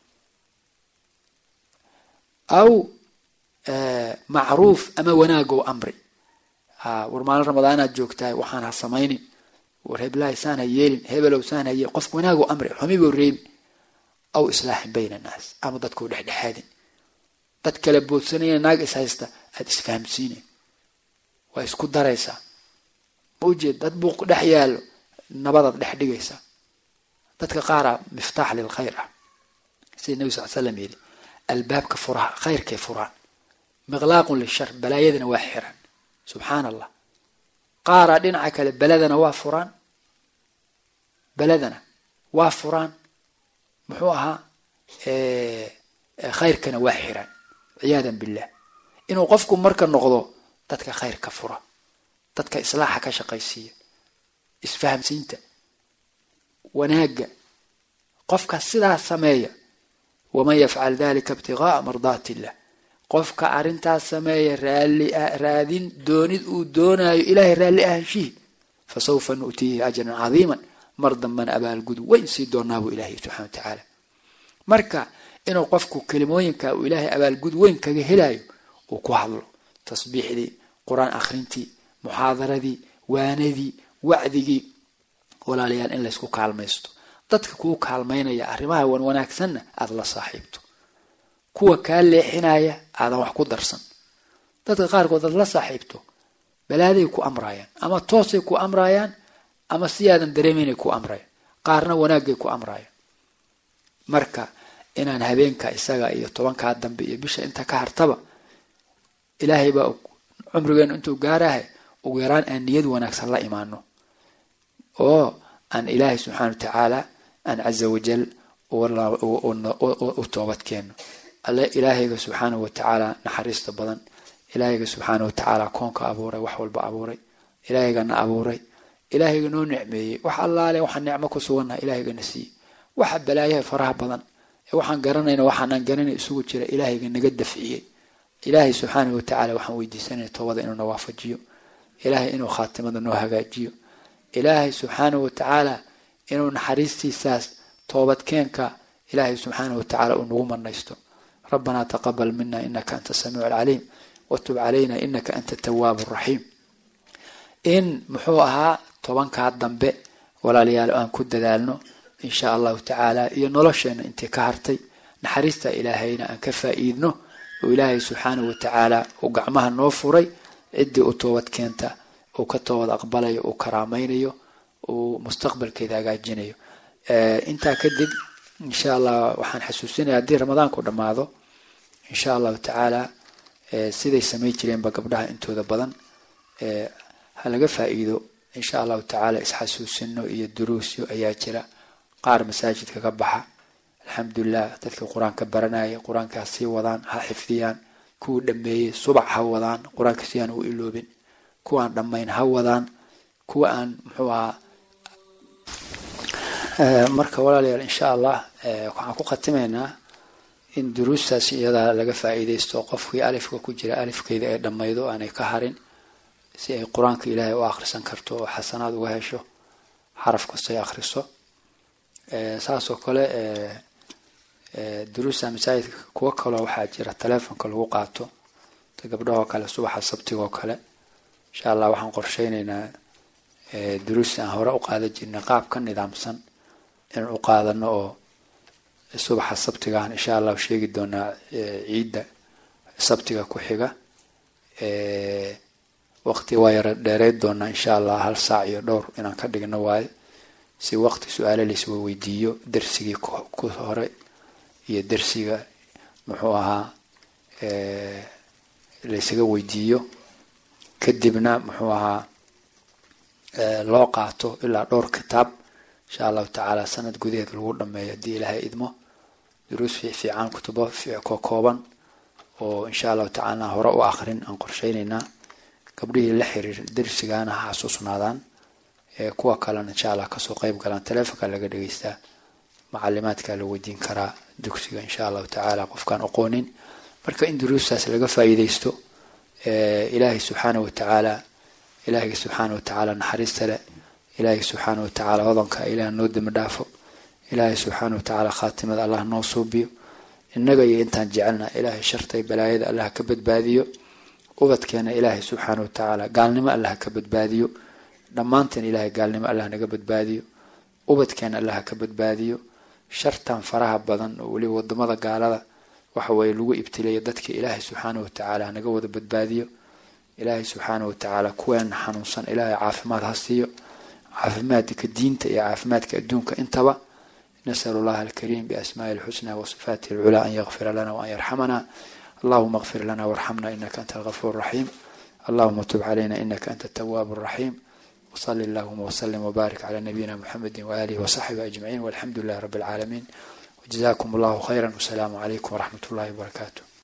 aw macruuf ama wanaagow amri war maalin ramadaanaad joogtahay waxaan ha samaynin war heblahay saan ha yeelin hebelow saan ha yeelin qofka wanaagow amri xumibow reebi aw islaaxin bayna annaas ama dadkuu dhexdhexaadin dad kale boodsanaya naag is haysta aada isfahamsiine waa isku daraysaa ma ujeed dad buuq dhex yaallo nabadaad dhex dhigaysaa dadka qaaraa miftaax lil khayr ah sida nebi sal slam yidhi albaabka furaha khayrkay furaan miqlaaqun lishar balaayadana waa xiran subxaan allah qaaraa dhinaca kale beladana waa furaan beladana waa furaan muxuu ahaa khayrkana waa xiran ciyaadan billah inuu qofku marka noqdo dadka khayrka fura dadka islaaxa ka shaqaysiiya isfahamsiinta wanaagga qofka sidaa sameeya waman yafcal dalika ibtigaaa mardaat illah qofka arrintaas sameeya raali raadin doonid uu doonaayo ilaahay raalli ahaanshihi fasawfa nu'tiihi ajran cadiiman mar dambana abaalgudu wayn sii doonaa buu ilaahay subxana wa tacaala marka inuu qofku kelimooyinka uu ilaahay abaalgud weyn kaga helayo uu ku hadlo tasbiixdii qur-aan akhrintii muxaadaradii waanadii wacdigii walaalayaal in laysku kaalmaysto dadka kuu kaalmaynaya arrimaha wan wanaagsanna aada la saaxiibto kuwa kaa leexinaya aadan wax ku darsan dadka qaarkood aad la saaxiibto balaaday ku amraayaan ama toosay ku amraayaan ama si aadan dareemaynay ku amrayaan qaarna wanaagay ku amraayaan marka inaan habeenka isaga iyo tobankaa dambe iyo bisha inta ka hartaba ilaahay baa cumrigeenu intuu gaarahay ugu yaraan aan niyad wanaagsan la imaano oo aan ilaahay subxaana wa tacaala aan caza wajal u toobad keeno alle ilaahayga subxaanahu watacaala naxariista badan ilaahayga subxaana wa tacaala koonka abuuray wax walba abuuray ilaahayga abuuray ilaahayga noo nicmeeyey wax allaale waxaan nicmo ku sugannaha ilaahayga siiyey waxa balaayaha faraha badan ee waxaan garanayna waxaanaan garanay isugu jira ilaahayga naga dafciyey ilaahay subxaanahu watacaala waxaan weydiisanaya toobada inuu na waafajiyo ilaahay inuu khaatimada noo hagaajiyo ilaahay subxaanahu watacaala inuu naxariistiisaas toobadkeenka ilaahay subxaanahu watacaala uu nagu manaysto rabbanaa taqabal mina inaka anta samiicu alcaliim watub calayna inaka anta tawaabu raxiim in muxuu ahaa tobankaa dambe walaalayaal aan ku dadaalno insha allahu tacaala iyo nolosheena intii ka hartay naxariista ilaahayna aan ka faa'iidno oo ilaahay subxaanahu watacaala uu gacmaha noo furay ciddii u toobad keenta uu ka toobad aqbalayo uu karaamaynayo uu mustaqbalkeeda hagaajinayo intaa kadib insha allah waxaan xasuusinaya haddii ramadaanku dhammaado insha allahu tacaala siday samayn jireenba gabdhaha intooda badan ha laga faa'iido insha allahu tacaala isxasuusino iyo duruusyo ayaa jira qaar masaajidka ka baxa alxamdulilah dadka qur-aanka baranaya qur-aanka ha sii wadaan ha xifdiyaan kuwii dhameeyey subax ha wadaan qur-aanka si aan u iloobin kuwaan dhammayn ha wadaan kuwa aan muxuu ahaa marka walaalayaal insha allah waxaan ku khatimaynaa in duruustaas iyadaa laga faa'iidaysto qofkii alifka ku jira alifkeeda ay dhammaydo aanay ka harin si ay qur-aanka ilaahay u akhrisan karto oo xasanaad uga hesho xaraf kastay akhriso saasoo kale duruusta masaajidka kuwo kaloo waxaa jira taleefonka lagu qaato gabdhahoo kale subaxa sabtigoo kale insha allah waxaan qorsheyneynaa duruusta aan hore u qaadan jirnay qaab ka nidaamsan inaan u qaadano oo subaxa sabtigaan insha allah sheegi doonaa ciidda sabtiga ku xiga waqti waa yara dheereyd doonaa insha allah hal saac iyo dhowr inaan ka dhigno waayo si waqti su-aale laiswa weydiiyo darsigii ku hore iyo darsiga muxuu ahaa laysaga weydiiyo kadibna muxuu ahaa loo qaato ilaa dhowr kitaab insha allahu tacaala sanad gudaheed lagu dhameeyo haddii ilaahay idmo duruus fiican kutubo ko kooban oo insha allahu tacaala hore u akrin aan qorsheyneynaa gabdhihii la xiriir darsigaana ha xasuusnaadaan kuwa kalena insha allah kasoo qeyb galaan taleefonka laga dhegeystaa macalimaadka la weydiin karaa dugsiga insha allahu tacaala qofkaan aqoonin marka in duruustaas laga faa'iideysto ilaahay subxaana watacaala ilaahay subxaana watacaala naxariista leh ilaahay subxaana watacaala hodanka ilaah noo demi dhaafo ilaahay subxaana watacaala khaatimada allah noo suubiyo innaga iyo intaan jecelna ilaahay shartay balaayada allah ka badbaadiyo ubadkeena ilaahay subxaana watacaala gaalnimo allah ka badbaadiyo dhammaanteen ilaahay gaalnimo allah naga badbaadiyo ubadkeena allah ka badbaadiyo shartan faraha badan oo weliba wadamada gaalada waxa weeye lagu ibtileeyo dadka ilaahay subxaana watacaala hanaga wada badbaadiyo ilaahay subxaana watacaala kuweena xanuunsan ilaahay caafimaad ha siiyo caafimaadka diinta iyo caafimaadka adduunka intaba نسأل الله الكريم بأسماء الحسنى وصفاته العلى أن يغفر لنا وأن يرحمنا اللهم اغفر لنا وارحمنا إنك أنت الغفور الرحيم اللهم تب علينا إنك أنت التواب الرحيم وصل اللهم وسلم وبارك على نبينا محمد وآله وصحبه أجمعين والحمد لله رب العالمين وجزاكم الله خيرا والسلام عليكم ورحمة الله وبركاته